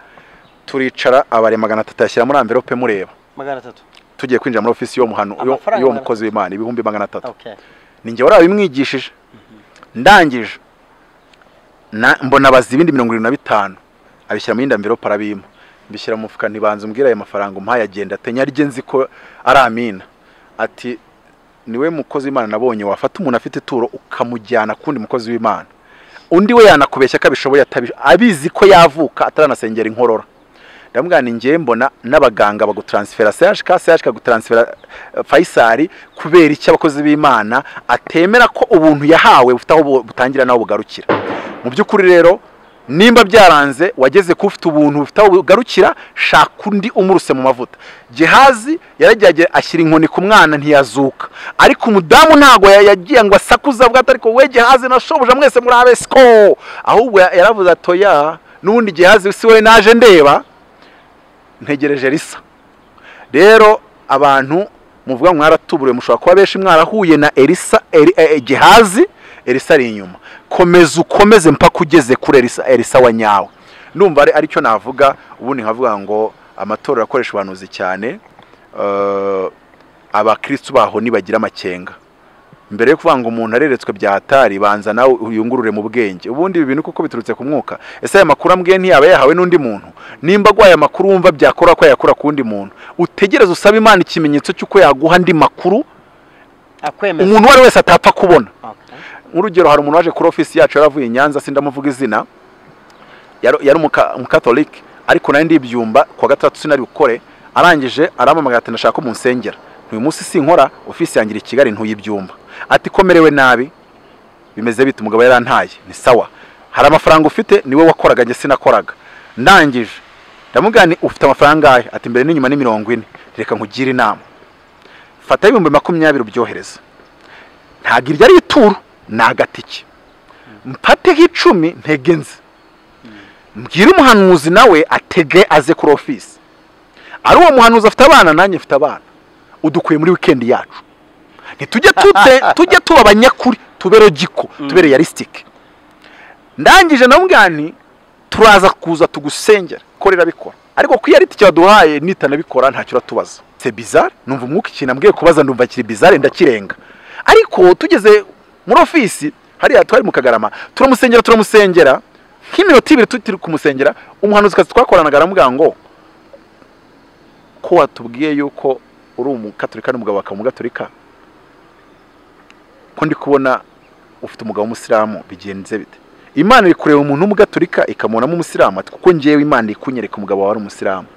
turicara abare magana atatu yashyira muri amverope mureba magana atatu tugiye kwinjira muri ofisi y'uwo muhanu- y'uwo- Amafaranga y'uwo magana- mukozi w'imana ibihumbi magana atatu okay ni njye wari wabimwigishije ndangije na- mbona abaza ibindi mirongo irindwi na bitanu abishyira mu yindi amverope arabima mbishyira mu mufuka ntibanza umbwira ayo mafaranga umpaye agenda atenya arijye nzi ko ari amina ati niwe mukozi w'imana nabonye wafata umuntu afite ituro ukamujyana ku wundi mukozi w'imana undi we yanakubeshya ko abishoboye atabi- abizi ko yavuka ataranasengera inkorora ndamubwira ni njyewe mbona n'abaganga bagutaransifera CHK CHK bagutaransifera eh, Faisal kubera icyo abakozi b'Imana atemera ko ubuntu yahawe bufite aho bu- butangira naho bugarukira mu by'ukuri rero nimba byaranze wageze ku ufite ubuntu bufite aho bugarukira shaka undi umuruse mu mavuta Gehazi yarajyaga ashyira inkoni ku mwana ntiyazuka ariko umudamu ntago ya- yagiye ngo asakuze avuga ati ariko we Gehazi nashobuja mwese muri abesiko ahubwo ya- yaravuze atoya n'ubundi Gehazi si we naje ndeba ntegereje risa rero abantu muvuga mwaratuburiwe mushobora kuba benshi mwarahuye na elisa Eri- eh, eh, gehazi elisa ari inyuma komeza ukomeze mpaka ugeze kuri elisa elisa wa nyawe ndumva ari aricyo navuga ubundi nkavuga ngo amatorero akoresha ubuhanuzi cyane eh, abakristu baho nibagira amakenga mbere yo kuvuga ngo umuntu areretswe byatari banza nawe uyungurure mu bwenge ubundi ibi bintu kuko biturutse ku mwuka ese aya makuru ambwiye ntiyaba yahawe n'undi muntu nimba aguhaye amakuru wumva byakora ko yayakura ku wundi muntu utegereze usabe imana ikimenyetso cy'uko yaguha andi makuru akwemeza umuntu uwo ari we wese atapfa kubona Okay. nk'urugero hari umuntu waje kuri ofisi yacu yaravuye i nyanza sindamuvuga izina yari yari umuka- umukatolike ariko nari ndibyumba kuwa gatandatu sinari bukore arangije arampamagara ati ndashaka ko munsengera uyu munsi sinkora ofisi yangira i kigali ntuyibyumba ati komerewe nabi bimeze bite umugabo yarantaye ni sawa hari amafaranga ufite niwe wakoraga njye sinakoraga ndangije ndamubwira ni ufite amafaranga angahe ati mbere n'inyuma ni mirongo ine reka nkugire inama fata ibihumbi makumyabiri ubyohereze ntabwo iryo ari ituro ni agatike mpateho icumi ntege nzi mbwire umuhanuzi nawe atege aze kuri ofisi ari uwo muhanuzi afite abana nanjye mfite abana udukuye muri wikendi yacu ntitujye tute tujye tuba abanyakuri tube rogiko tube realisitike ndangije na mbwani turaza kuza tugusengera ko rirabikora ariko ko iyo ari itike waduhaye nitanabikora ntacyo uratubaza se bizare numva umwuka ikintu ambwiye kubaza ndumva kiri bizare ndakirenga ariko tugeze muri ofisi hariya twari mu kagarama turamusengera turamusengera nk'iminota ibiri turi kumusengera umuhanuzikazi twakoranaga aramubwira ngo ko watubwiye yuko uri umugaturika n'umugabo wakaba umugaturika ko ndi kubona ufite umugabo w'umusilamu bigenze bite imana iri kureba umuntu w'umugaturika ikamubonamo umusilamu ati kuko ngewe imana iri kunyereka umugabo wawe ari umusilamu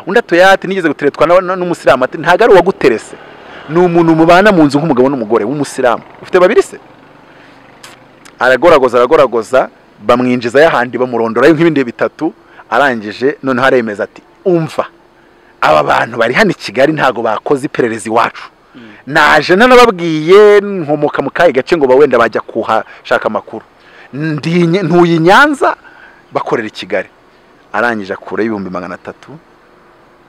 undi atoya ati nigeze guteretwa na- na- n'umusilamu ati ntabwo ari uwaguterese ni umuntu mubana mu nzu nk'umugabo n'umugore w'umusilamu ufite babiri se aragoragoza aragoragoza bamwinjiza y'ahandi bamurondora nk'ibindi bitatu arangije noneho aremeza ati umva aba bantu bari hano i kigali ntabwo bakoze iperereza iwacu naje nanababwiye nkomoka mu kahe gace ngo ba wenda bajya kuhashaka amakuru Ndi- ntuye i nyanza bakorera i kigali arangije akura ibihumbi magana atatu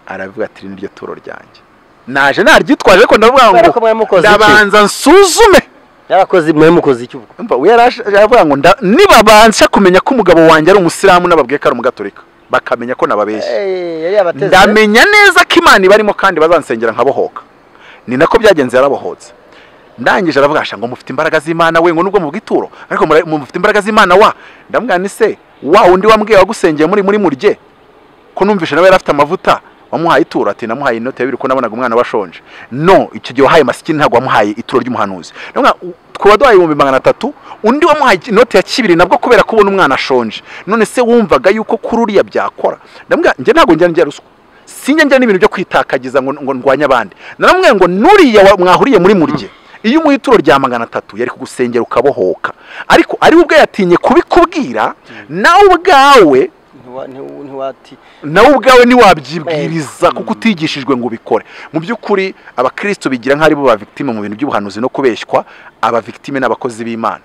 aravuga ati "Iri niryo turo ryanjye naje naryitwaje ariko ndavuga kubera ko ngo mwari mukoze iki ndabanza nsuzume yarakoze mwari mukoze iki ubwo Umva, we yaraje- aravuga ngo nda- nibabanza kumenya ko umugabo wanjye ari umusilamu n'ababwiye ko ari umugatorika bakamenya ko nababeshya Eh, yari yabateze ndamenya neza ko imana ibarimo kandi bazansengera nkabohoka ni nako byagenze yarabohotse ndangije aravuga asha ngo mufite imbaraga z'imana we ngo nubwo mu bw'ituro ariko mura- mufite imbaraga z'imana wa ndamubwira ni se wa undi wambwiye wagusengeye muri muri murye ko numvishe nawe yari afite amavuta wamuhaye ituro ati namuhaye inote yabiri ko nabonaga umwana washonje no icyo gihe wahaye masikini ntabwo wamuhaye ituro ry'umuhanuzi Ndamubwira, u- twaba duhaye ibihumbi magana atatu undi wamuhaye inote ya kibiri nabwo kubera ko ubona umwana ashonje none se wumvaga yuko kuri uriya byakora ndamubwira njye ntabwo njya njya ruswa sinjya njya n'ibintu byo kwitakagiza ngo ngo ndwanye abandi naramubwiye ngo nuriya wa- mwahuriye muri murye iyo umuha ituro rya magana atatu yari kugusengera ukabohoka ariko ari we ubwe yatinye kubikubwira nawe ubwawe Ntiwa- ntiwa- ntiwati nawe ubwawe ntiwabyibwiriza kuko utigishijwe ngo ubikore mu by'ukuri abakristo bigira nk'ari bo ba victime mu bintu by'ubuhanuzi no kubeshywa aba victime n'abakozi b'imana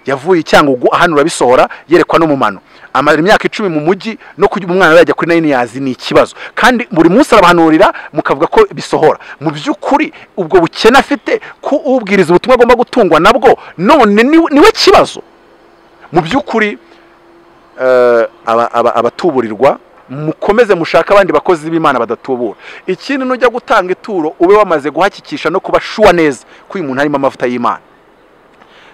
yavuye icyangugu hano urabisohora yerekwa n'umumano amara imyaka icumi mu mujyi no kugira umwana yajya kuri nayini yazi ni ikibazo kandi buri munsi arabahanurira mukavuga ko bisohora mu by'ukuri ubwo bukene afite ko ubwiriza ubutumwa agomba gutungwa nabwo none ni- niwe kibazo mu by'ukuri eh, aba- aba- abatuburirwa mukomeze mushake abandi bakozi b'imana badatubura ikindi nujya gutanga ituro ube wamaze guhakikisha no kuba shuwa neza ko uyu muntu harimo amavuta y'imana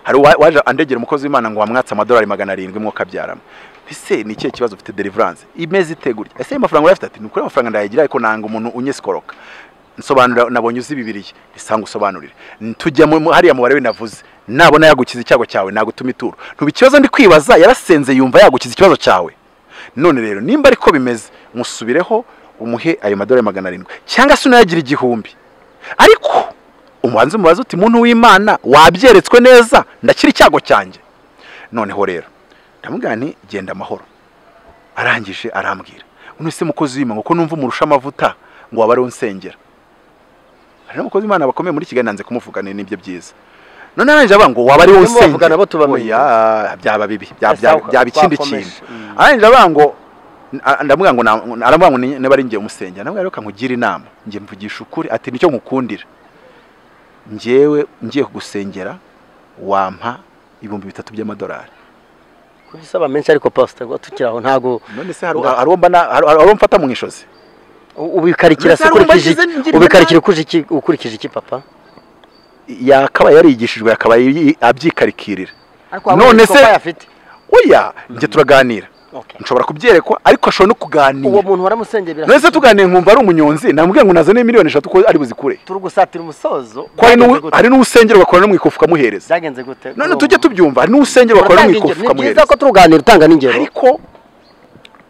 hari uwa- waje andegera umukozi w'imana ngo wamwatse amadolari magana arindwi mwo kabyaramo ese ni ikihe kibazo ufite deliverance imeze itegurya ese ayo mafaranga urayafite ati ni ukuri amafaranga ndayagira ariko nanga umuntu unyesikoroka nsobanura nabonye uzi bibiriye isanga usobanurire tujya mu mu- hariya mubare we navuze nabona yagukiza icyago cyawe nagutuma ituro ntuba ikibazo ndi kwibaza yarasenze yumva yagukiza ikibazo cyawe none rero nimba ariko bimeze musubireho umuhe ayo madolari magana arindwi cyangwa se unayagira igihumbi ariko umubanza umubaza uti muntu w'imana wabyeretswe neza ndakira icyago cyanjye noneho rero ndamubwira nti genda amahoro arangije arambwira none se mukozi w'imana ko numva umurusha amavuta ngo waba ariwe unsengera hari n'umukozi w'imana bakomeye muri kigali nanze kumuvuga ni nibyo byiza none arangije avuga ngo waba ariwe Iyo mubavugana unsengera bo tubamenye. Oya, byaba bibi bya- Ese bya- aho byaba ikindi twakomeje. kintu Mm. arangije avuga ngo a- ndamuvuga ngo na- aramuvuga ngo ni- niba ari njye umusengera nawe reka nkugire inama njye mvugisha ukuri ati nicyo nkukundira njyewe ngiye kugusengera wampa ibihumbi bitatu by'amadolari kuko isaba menshi ariko pastor ngo tukiri aho ntago none se hari hari uwo mbana- hari- hari uwo mfata mu ishozi u- ubikarikira Mbese se hari ukurikije umagize iki- ngirira ubikarikira ukuje iki ukurikije iki papa yakabaye yarigishijwe yakabaye yi- abyikarikirira ariko waba none uzi se ko oya njye turaganira nshobora kubyerekwa ariko ashobora no uwo kuganira muntu waramusengeye none se birafite tuganiye nkumva ari umunyonzi namubwiye ngo nazane miliyoni eshatu ko ari buzikure turi gusatira umusozo ko hari byagenze n'uwu- gute? hari n'usengera ugakora no mu ikofu ukamuhereza byagenze gute none tujye tubyumva hari n'usengera ugakora no mu Uratanga ikofu ingero. ni ukamuhereza byiza ko turuganira utanga n'ingero ariko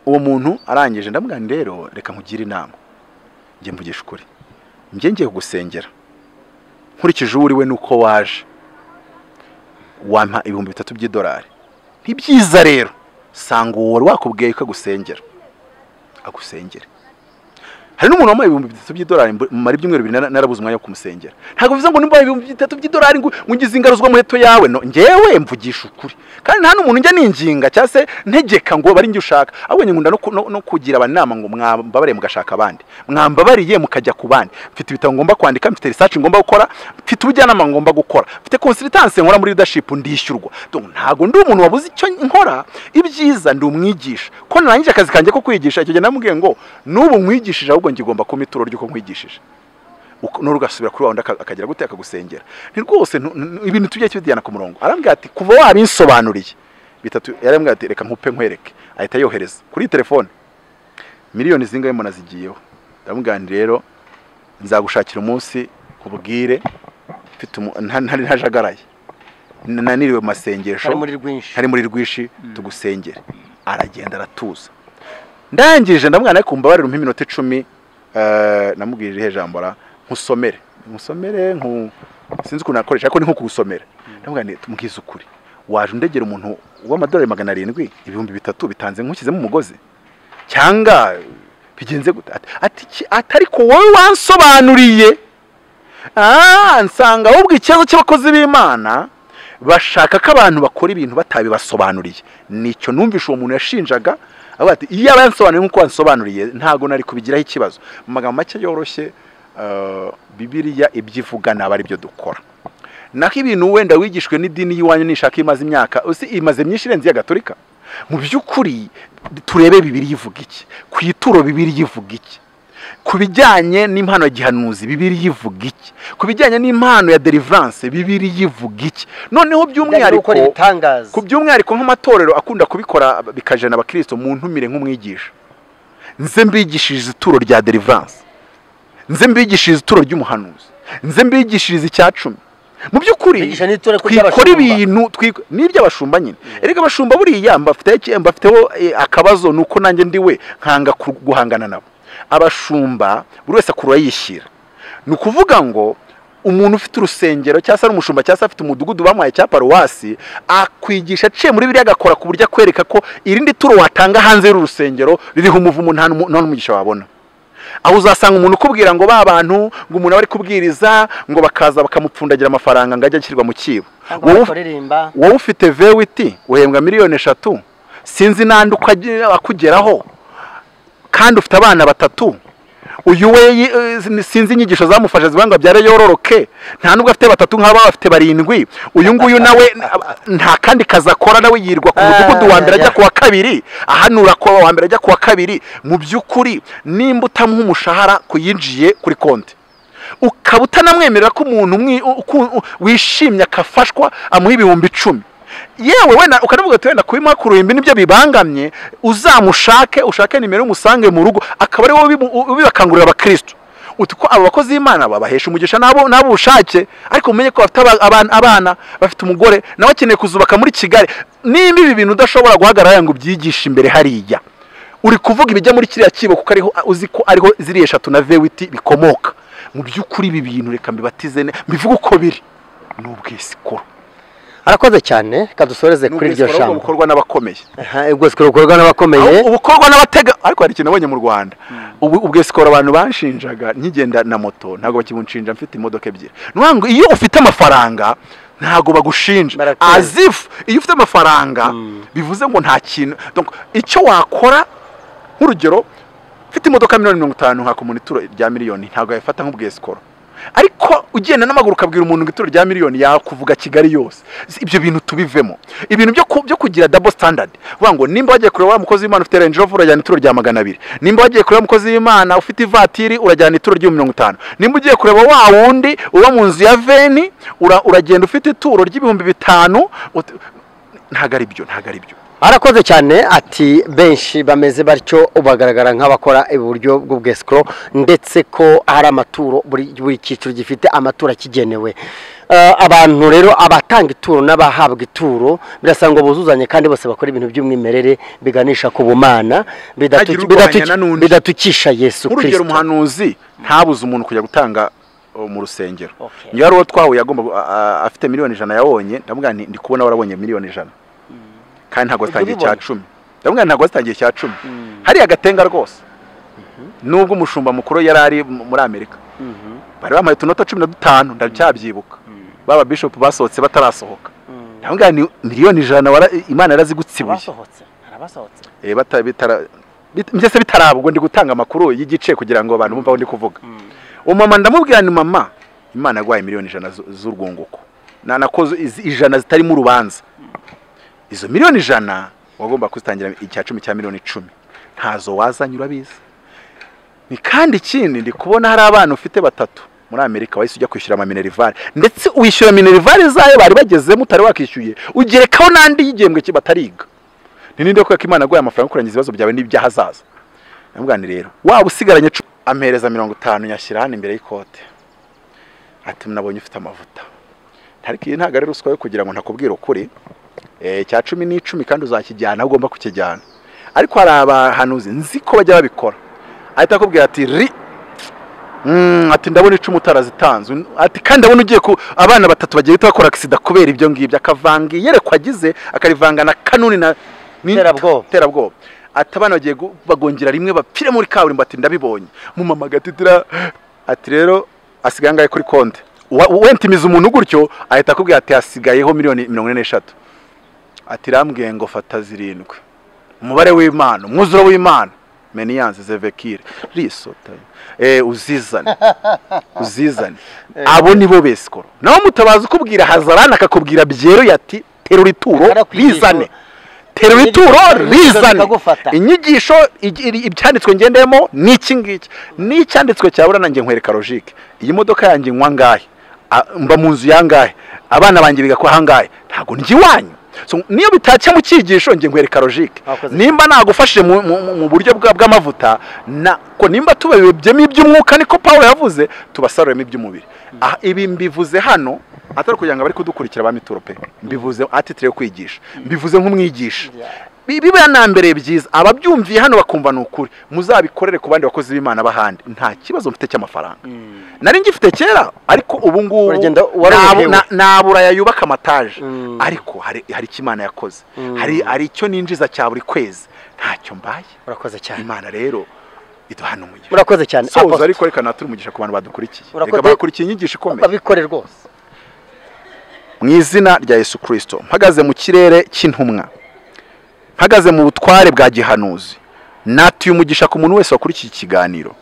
uwo muntu arangije ndamugana rero reka nkugire inama njye mvugisha ukuri njye ngiye kugusengera nkurikije uwo uri we nuko waje wampa ibihumbi bitatu by'idolari ni byiza rero sanga uwo wari wakubwiye ko agusengera agusengere hari n'umuntu wambaye ibihumbi bitatu by'idolari mbu- mara ibyumweru bibiri nara- narabuze umwanya wo kumusengera ntabwo bivuze ngo nimba ibihumbi bitatu by'idolari ngo ngo ungize ingaruzwa mu heto yawe no ngewe mvugisha ukuri kandi nta n'umuntu njya ninginga cyangwa se ntegeka ngo bari njye ushaka ahubwo nkunda no, ku- no, no kugira abanama ngo mwambabare mugashaka abandi mwambabariye mukajya ku bandi mfite ibitabo ngomba kwandika mfite research ngomba gukora mfite ubujyanama ngomba gukora mfite consultance nkora muri leadership ndishyurwa Donc, ntabwo ndi umuntu wabuze icyo nkora ibyiza ndi umwigisha ko narangije akazi kanjye ko kwigisha icyo gihe namubwiye ngo n'ubu nkwigishije ahubwo ngigomba kuma ituro ry'uko nkwigishije Uko- n'urugasubira kuri wa wundi aka- akagira gute akagusengera ni rwose ntu- ntu- ibintu tujye tubijyana ku murongo arambwira ati kuva wabinsobanuriye bitatu yarambwira ati reka nkupe nkwereke ahita yohereza kuri telefone miliyoni zingahe mbona zigiyeho ndamubwira nti rero nzagushakira umunsi nkubwire mfite umu- nta- nta- ntajagaraye N- naniriwe mu masengesho ari muri rwinshi ntari muri rwishi tugusengere aragenda aratuza ndangije ndamwana ariko mbabarira umpe iminota icumi eh, namubwirije ihe jambo ra nkusomere nkusomere nku sinzi ukuntu nakoresha ariko ni nko kugusomera ndamubwira nti tumbwize ukuri waje undegera umuntu w'amadolari magana arindwi ibihumbi bitatu bitanze nkushyizemo umugozi cyangwa bigenze gute ati, ati iki- ati ariko wowe wansobanuriye Ah, nsanga ahubwo ikibazo cy'abakozi b'imana bashaka ko abantu bakora ibintu batabibasobanuriye nicyo numvishe uwo muntu yashinjaga avuga ati iyo aba yansobanuriye nk'uko wansobanuriye ntabwo nari kubigiraho ikibazo mu magambo make yoroshye eh, bibiriya ibyo ivuga naba ari byo dukora naho ibintu wenda wigishwe n'idini y'iwanyu nishaka imaze imyaka uzi imaze myinshi irenze iya gatolika mu by'ukuri turebe bibiri ivuga iki ku ituro bibiri ivuga iki ku bijyanye n'impano ya gihanuzi bibiri ivuga iki ku bijyanye n'impano ya deliverance bibiri ivuga iki noneho bijyanye no by'umwihariko gukora ibitangaza ku by'umwihariko nk'amatorero akunda kubikora bikajana abakristo mu ntumire nk'umwigisha nze mbigishiriza ituro rya deliverance nze mbigishiriza ituro ry'umuhanuzi nze mbigishiriza icya cumi mu by'ukuri bigisha n'itore ko twikora ry'abashumba. ibintu twik- n'iby'abashumba nyine erega abashumba buriya mbafiteho iki- mbafiteho eh, akabazo ni uko nanjye ndi we nkanga ku- guhangana nabo abashumba buri wese akurura yishyira ni ukuvuga ngo umuntu ufite urusengero cyangwa se ari umushumba cyangwa se afite umudugudu bamuhaye cya paruwasi akwigisha aciye muri biriya agakora ku buryo akwereka ko irindi turo watanga hanze y'urusengero ririho umuvumo nta n'umu- nta n'umugisha wabona aho uzasanga umuntu ukubwira ngo ba bantu ngo umuntu aba ari kubwiriza ngo bakaza bakamupfundagira amafaranga ngo ajye ashyirwa mu kibo cyangwa wowe uf- bakaririmba wowe ufite vewiti uhembwa miliyoni eshatu sinzi n'andi uko agira- akugeraho kandi ufite abana batatu uyu we yi- eh, sinzi inyigisho zamufashe zivuga ngo abyare yororoke nta nubwo afite batatu nk'aba bafite barindwi uyu nguyu nawe nta kandi kazi akora nawe yirwa ku mudugudu wa mbere ajya ku wa kabiri ahanura ku wa mbere ajya ku wa kabiri mu by'ukuri nimba utamuha umushahara kuyinjiye kuri konti ukaba utanamwemerera ko umuntu umwi- u- uku- u- wishimye akafashwa amuha ibihumbi icumi yewe wenda ukanavuga uti wenda kubimuha ku ruhimbi nibyo bibangamye uzamushake ushake nimero umusange mu rugo akaba ari wowe ubimu- u- ubibakangurira abakristo uti ko abo bakozi b'imana babahesha umugisha n'abo n'abo ubushake ariko umenye ko bafite aba- abana, abana bafite umugore nawe akeneye kuzubaka muri kigali nimba ibi bintu udashobora guhagarara ngo ubyigishe imbere hariya uri kuvuga ibijya muri kiriya kibo kuko ariho uzi ko ariho ziriya eshatu na vewiti bikomoka mu by'ukuri ibi bintu reka mbibatize ne- mbivuge uko biri ni ubwisikoro arakoze cyane kadusoreze kuri iryo Ubwisikoro ahubwo jambo bukorwa n'abakomeye Aha, ubwisikoro bukorwa n'abakomeye Ahubwo bukorwa n'abatega ariko hari ikintu nabonye mu rwanda Ubu- ubwisikoro abantu banshinjaga nkigenda na moto ntabwo bakibunshinja mfite imodoka ebyiri ni ukuvuga ngo iyo ufite amafaranga ntabwo bagushinja Barakwemera. as if iyo ufite amafaranga bivuze ngo nta kintu Donc, icyo wakora nk'urugero mfite imodoka miliyoni mirongo itanu nkaka umuntu ituro rya miliyoni ntabwo yayifata nk'ubwisikoro ariko ugenda n'amaguru ukabwira umuntu ngo ituro rya miliyoni yakuvuga kigali yose Si ibyo bintu tubivemo ibintu byo, ku- byo kugira double standard vuga ngo nimba wagiye kureba wa mukozi w'imana ufite range rover urajyana ituro rya magana abiri nimba wagiye kureba wa mukozi w'imana ufite ivatiri urajyana ituro rya mirongo itanu nimba ugiye kureba wa wundi uba mu nzu ya veni ura- uragenda ufite ituro ry'ibihumbi bitanu ut- ntabwo ari byo ntabwo ari byo arakoze cyane ati benshi bameze batyo bagaragara nk'abakora iburyo bw'ubwesikoro ndetse ko hari amaturo buri buri cyiciro gifite amaturo akigenewe Eh, abantu rero abatanga ituro n'abahabwa ituro birasa ngo buzuzanye kandi bose bakora ibintu by'umwimerere biganisha ku bumana bidatu- Ntihagire urwanya bidatu- na n'undi. bidatukisha yesu nk'urugero kirisito umuhanuzi ntabuze umuntu kujya gutanga uh, mu rusengero Okay. niyo ari uwo twahuye agomba gu- a- a- afite miliyoni ijana yabonye ndamubwira nti ndi kubona warabonye miliyoni ijana kandi ntabwo Ujya wazitangiye icya ubibona. cumi ndamubwira nti ntabwo wazitangiye icya cumi hariya agatenga rwose nubwo umushumba mukuru yari ari mu- muri amerika bari bamuhaye utunota cumi na dutanu ndacyabyibuka baba bishopu basohotse batarasohoka ndamubwira nti miliyoni ijana wara- imana yarazigutsibuye abasohotse hari abasohotse Eh, bata- bitara- bit- mbese bitarabwo ndi gutanga amakuru y'igice kugira ngo abantu bumve aho ndi kuvuga umama ndamubwira ni mama imana yaguhaye miliyoni ijana zu- z'urwunguko Na- nakoze izi- ijana zitarimo urubanza izo miliyoni ijana wagomba kuzitangira icya cumi cya miliyoni icumi ntazo wazanye urabizi ni kandi ikindi ndi kubona hari abana ufite batatu muri amerika wahise ujya kwishyura ama minerivare ndetse wishyura minerivare zayo bari bagezemo utari wakishyuye ugerekaho n'andi y'igihembwe ki- batariga ni ninde kubera ko imana aguhaye amafaranga yo kurangiza ibibazo byawe n'iby'ahazaza ndamubwira nti rero waba usigaranye cu- ampereza mirongo itanu nyashyira hano imbere y'ikote ati nabonye ufite amavuta ariko iyi ntabwo ari ruswa yo kugira ngo ntakubwire ukuri Eh, cya cumi n'icumi kandi uzakijyana aho ugomba kukijyana ariko hari abahanuzi nzi ko bajya babikora ahita akubwira ati ri Mm, ati ndabona icumu utarazitanze Un- ati kandi ndabona ugiye ku abana batatu bagiye bahita bakora agisida kubera ibyo ngibyo akavanga iyerekwa agize akarivanga na kanuni na ni- Terabwoba. terabwoba ati abana bagiye gu- bagongera rimwe bapfire muri kaburimbo ati ndabibonye mumama agatitira ati rero asigaye angahe kuri konti Wa- wentimiza umuntu gutyo ahita akubwira ati hasigayeho miliyoni mirongo ine n'eshatu ati rambwiye ngo fata zirindwi umubare w'imana umwuzure w'imana meniyanse zevekire risota eh, uzizane uzizane abo ni bo besikoro nawe mutabaza ukubwira hazarani akakubwira byeruye ati terura ituro Akarakwigisha. rizane terura ituro rizane Bikagufata. inyigisho igi- iri- ibyanditswe ngendemo ni iki ngiki n'icyanditswe cyabura nanjye nkwereka logike iyi modoka yanjye nywa angahe A- mba mu nzu yangahe abana banjye biga kwa hangahe ntabwo njya iwanyu So, niyo bitatse mu cyigisho njye nkwereka logike Wakoze nimba nagufashije mu, mu, mu- mu buryo bwa- bw'amavuta na ko nimba tubabebyemo iby'umwuka niko Pawulo yavuze tubasaruremo iby'umubiri Aha, ibi mbivuze hano atari kugira ngo bari kudukurikira ba mituro pe mbivuze atitire yo kwigisha mbivuze nk'umwigisha Bi- biba yanambereye byiza ababyumviye hano bakumva ni ukuri muzabikorere ku bandi bakozi b'imana b'ahandi nta kibazo mfite cy'amafaranga nari ngifite kera ariko ubu ngubu Uragenda warorohewe. nabu- na- nabura yayubaka amataje Mm. ariko hari hari icyo imana yakoze hari hari icyo ninjiza cya buri kwezi ntacyo mbaye murakoze cyane imana rero iduhana umugisha murakoze cyane soza Apostle. ariko reka naturi umugisha ku bantu badukurikiye Urakoze. reka bakurikiye inyigisho ikomeye babikore rwose mu izina rya yesu kirisito mpagaze mu kirere cy'intumwa mpagaze mu butware bwa gihanuzi natuye umugisha ku muntu wese wakurikiye ikiganiro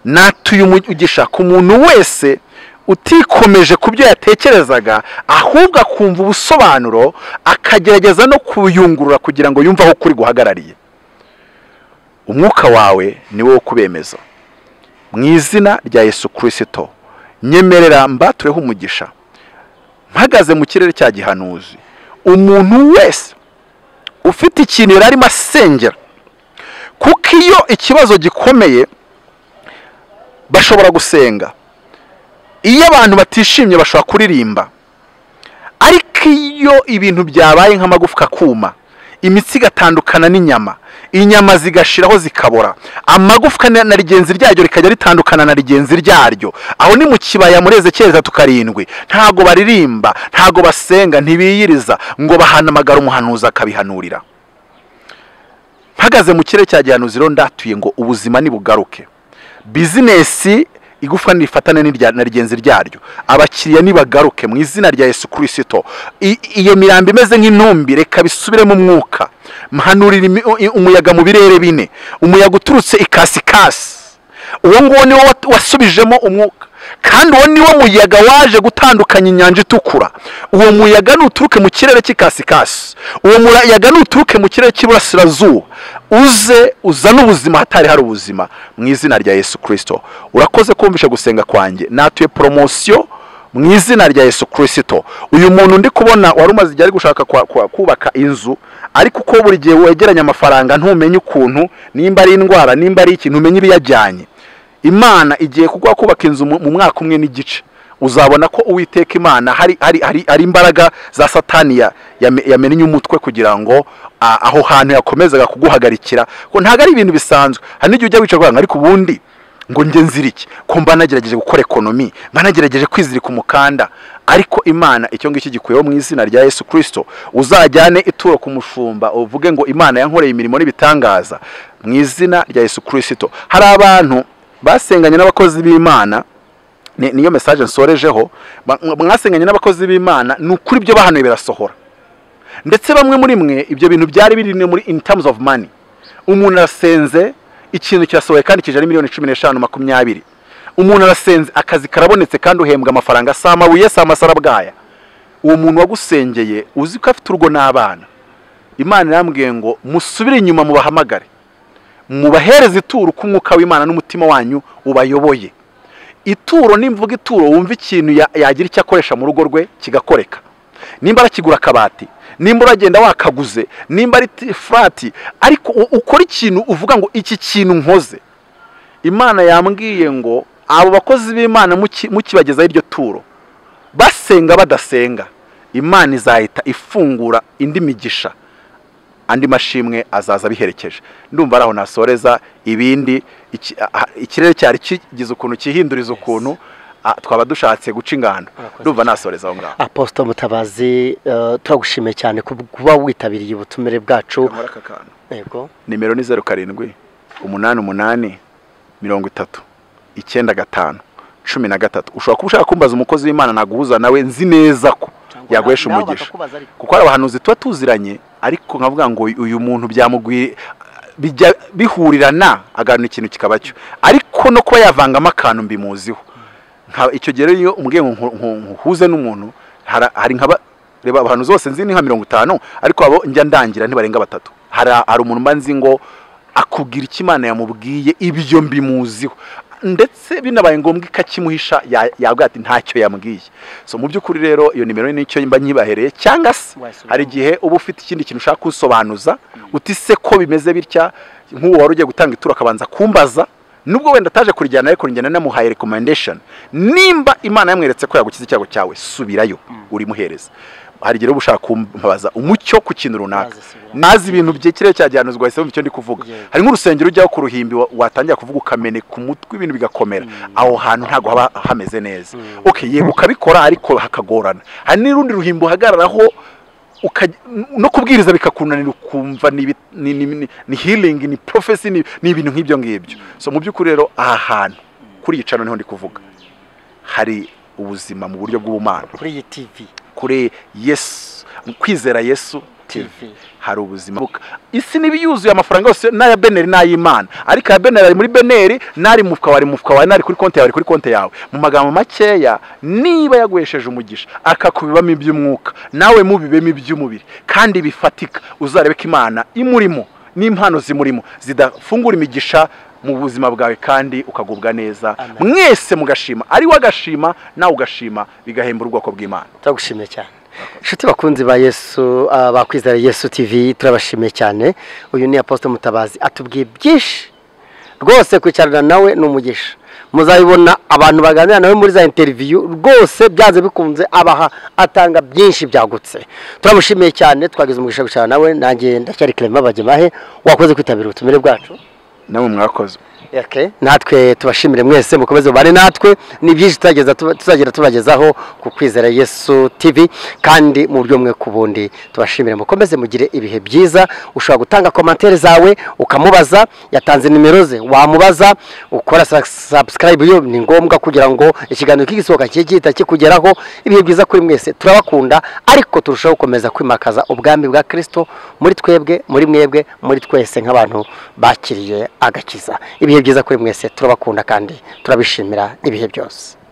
natuye umugisha ku muntu wese utikomeje ku byo yatekerezaga ahubwo akumva ubusobanuro akagerageza no kuyungurura kugira ngo yumve aho kuri guhagarariye umwuka wawe ni wo wo kubemeza mu izina rya yesu kirisito nyemerera mbatureho umugisha mpagaze mu kirere cya gihanuzi umuntu wese ufite ikintu yari arimo asengera kuko iyo ikibazo gikomeye bashobora gusenga iyo abantu batishimye bashobora kuririmba ariko iyo ibintu byabaye nk'amagufwa akuma imitsi igatandukana n'inyama inyama zigashiraho zikabora amagufwa na na rigenzi ryaryo rikajya ritandukana na rigenzi ryaryo aho ni mu kibaya muri ezekiyeli gatatu karindwi ntago baririmba ntago basenga ntibiyiriza ngo bahanamagara umuhanuzi akabihanurira mpagaze mu kirere cya gihanuzi rero ndatuye ngo ubuzima nibugaruke bizinesi igufwa nirifatane n'irya- na rigenzi ryaryo abakiriya nibagaruke mu izina rya yesu kirisito I- iyo mirambo imeze nk'intumbi reka bisubire mu mwuka mhanurira imi- u- i- umuyaga mu birere bine umuyaga uturutse ikasikasi uwo nguwo niwo wat- wasubijemo umwuka kandi uwo niwo muyaga waje gutandukanya inyanja itukura uwo muyaga nuturuke mu kirere cy'ikasikasi uwo muyaga nuturuke mu kirere cy'iburasirazuba uze uzane ubuzima hatari hari ubuzima mu izina rya yesu kirisito urakoze kumvisha gusenga kwanjye natuye poromosiyo mu izina rya yesu kirisito uyu muntu ndi kubona wari umaze igihe ari gushaka kwa- kwa- kubaka inzu ariko uko buri gihe wegeranya amafaranga ntumenye ukuntu nimba ari indwara nimba ari ikintu umenye ibiyajyanye imana igiye kuguha kubaka inzu mu mu mwaka umwe n'igice uzabona ko uwiteka imana hari hari hari, hari imbaraga za satani ya- yame- yamennye umutwe kugira ngo a- aho hantu yakomezaga kuguhagarikira ngo ntabwo ari ibintu bisanzwe hari n'igihe ujya wicara ukavuga ngo ariko ubundi ngo njye nzira iki ko mba nagerageje gukora ekonomi mba nagerageje kwizirika umukanda ariko imana icyo ngicyo gikuyeho mu izina rya yesu kirisito uzajyane ituro ku mushumba uvuge ngo imana yankoreye imirimo n'ibitangaza mu izina rya yesu kirisito hari abantu basenganye n'abakozi b'imana ni- niyo mesaje nsorejeho ba- mwasenganye n'abakozi b'imana ni ukuri ibyo bahanuye birasohora ndetse bamwe muri mwe ibyo bintu byari biri no muri in terms of money umuntu arasenze ikintu kirasohoye kandi kijana miliyoni cumi n'eshanu makumyabiri umuntu arasenze akazi karabonetse kandi uhembwa amafaranga si amabuye si amasarabwaya uwo muntu wagusengeye uzi ko afite urugo n'abana imana irambwiye ngo musubire inyuma mubahamagare mubahereze ituro uko umwuka w'imana n'umutima wanyu ubayoboye ituro nimvuga ituro wumva ikintu ya- yagira icyo akoresha mu rugo rwe kigakoreka nimba arakigura akabati nimba uragenda wakaguze nimba ari ti- furati ariko u- ukora ikintu uvuga ngo iki kintu nkoze imana yambwiye ngo abo bakozi b'imana muki- mukibagezaho iryo turo basenga badasenga imana izahita ifungura indi migisha andi mashimwe azaza biherekeje ndumva ari aho nasoreza ibindi iki- aha, ikirere cyari kigize ukuntu kihinduriza ukuntu ah, twaba dushatse guca ingano ndumva nasoreza aho ngaho aposito mutabazi eh, turagushimiye cyane ku- kuba witabiriye ubutumire bwacu Nkora aka kantu. yego nimero ni zeru karindwi umunani umunani mirongo itatu icyenda gatanu cumi na gatatu ushobora kuba ushaka kumbaza umukozi w'imana naguhuza nawe nzi neza ko yaguhesha umugisha kuko hari abahanuzi tuba tuziranye ariko nkavuga ngo uyu muntu byamugwira bijya bihurirana agahana ikintu kikaba cyo ariko no kuba yavangamo akantu mbimuziho icyo gihe rero iyo umbwiye nkuhuze n'umuntu hari nkaba reba abantu zose nzi ni nka mirongo itanu ariko abo njya ndangira ntibarenga batatu hari umuntu mba nzi ngo akubwira icyo imana yamubwiye ibyo mbimuziho ndetse binabaye ngombwa ikakimuhisha yabwira ati ntacyo yambwiye so mu by'ukuri rero iyo nimero nicyo mba nyibahereye cyangwa se hari igihe uba ufite ikindi kintu ushaka kusobanuza utise ko bimeze bitya nk'uwo wari ugiye gutanga ituro akabanza kumbaza nubwo wenda ataje kurijyana ariko njyana namuhaye recommendation nimba imana yamweretse ko yagukiza icyago cyawe subirayo urimuhereza hari igihe uba ushaka kumbaza umucyo ku kintu runaka nazi ibintu bye kirere cyagihanuzwa wahisemo icyo ndi kuvuga hari nk'urusengero ujyaho ku ruhimbi watangira kuvuga ukamene ku mutwe ibintu bigakomera aho hantu ntabwo haba hameze neza oke yego ukabikora ariko hakagorana hari n'urundi ruhimbi uhagararaho no kubwiriza bikakunanira ukumva ni healing ni profesi ni ibintu nk'ibyo ngibyo so mu by'ukuri rero aha hantu kuri iyi cano niho ndi kuvuga hari ubuzima mu buryo bw'ubumana kuri iyi tivi kuri yesu kwizera yesu tv hari ubuzima isi niba yuzuye amafaranga yose n'aya beneri n'ay'imana ariko aya beneri ari muri beneri n'ari mufuka wari mufuka wawe n'ari kuri konti yawe ari kuri konti yawe mu magambo makeya niba yaguhesheje umugisha akakubibamo iby'umwuka nawe mubibemo iby'umubiri kandi bifatika uzarebe ko imana imurimo n'impano zimurimo zidafungura imigisha mu buzima bwawe kandi ukagubwa neza mwese mugashima ari we agashima nawe ugashima bigahemba ubwoko bw'imana turagushimiye cyane inshuti bakunzi ba yesu bakwizera yesu tv turabashimiye cyane uyu ni aposite mutabazi atubwiye byinshi rwose kwicarana nawe ni umugisha muzabibona abantu baganira nawe muri za interiviyu rwose byanze bikunze abaha atanga byinshi byagutse turamushimiye cyane twagize umugisha kwicarana nawe nanjye ndacyari kirema bagemahe wakoze kwitabira ubutumire bwacu namwe mwakoze natwe tubashimire mwese mukomeze mubare natwe ni byinshi tuzagera tubagezaho ku kwizera yesu tv kandi mu buryo bumwe ku bundi tubashimire mukomeze mugire ibihe byiza ushobora gutanga komantere zawe ukamubaza yatanze nimero ze wamubaza ukora sabusikarayibu yo ni ngombwa kugira ngo ikiganiro cy'igisohoka kijye gihita kikugeraho ibihe byiza kuri mwese turabakunda ariko turushaho gukomeza kwimakaza ubwami bwa kirisito muri twebwe muri mwebwe muri twese nk'abantu bakiriye agakiza ibihe byiza kuri mwese turabakunda kandi turabishimira ibihe byose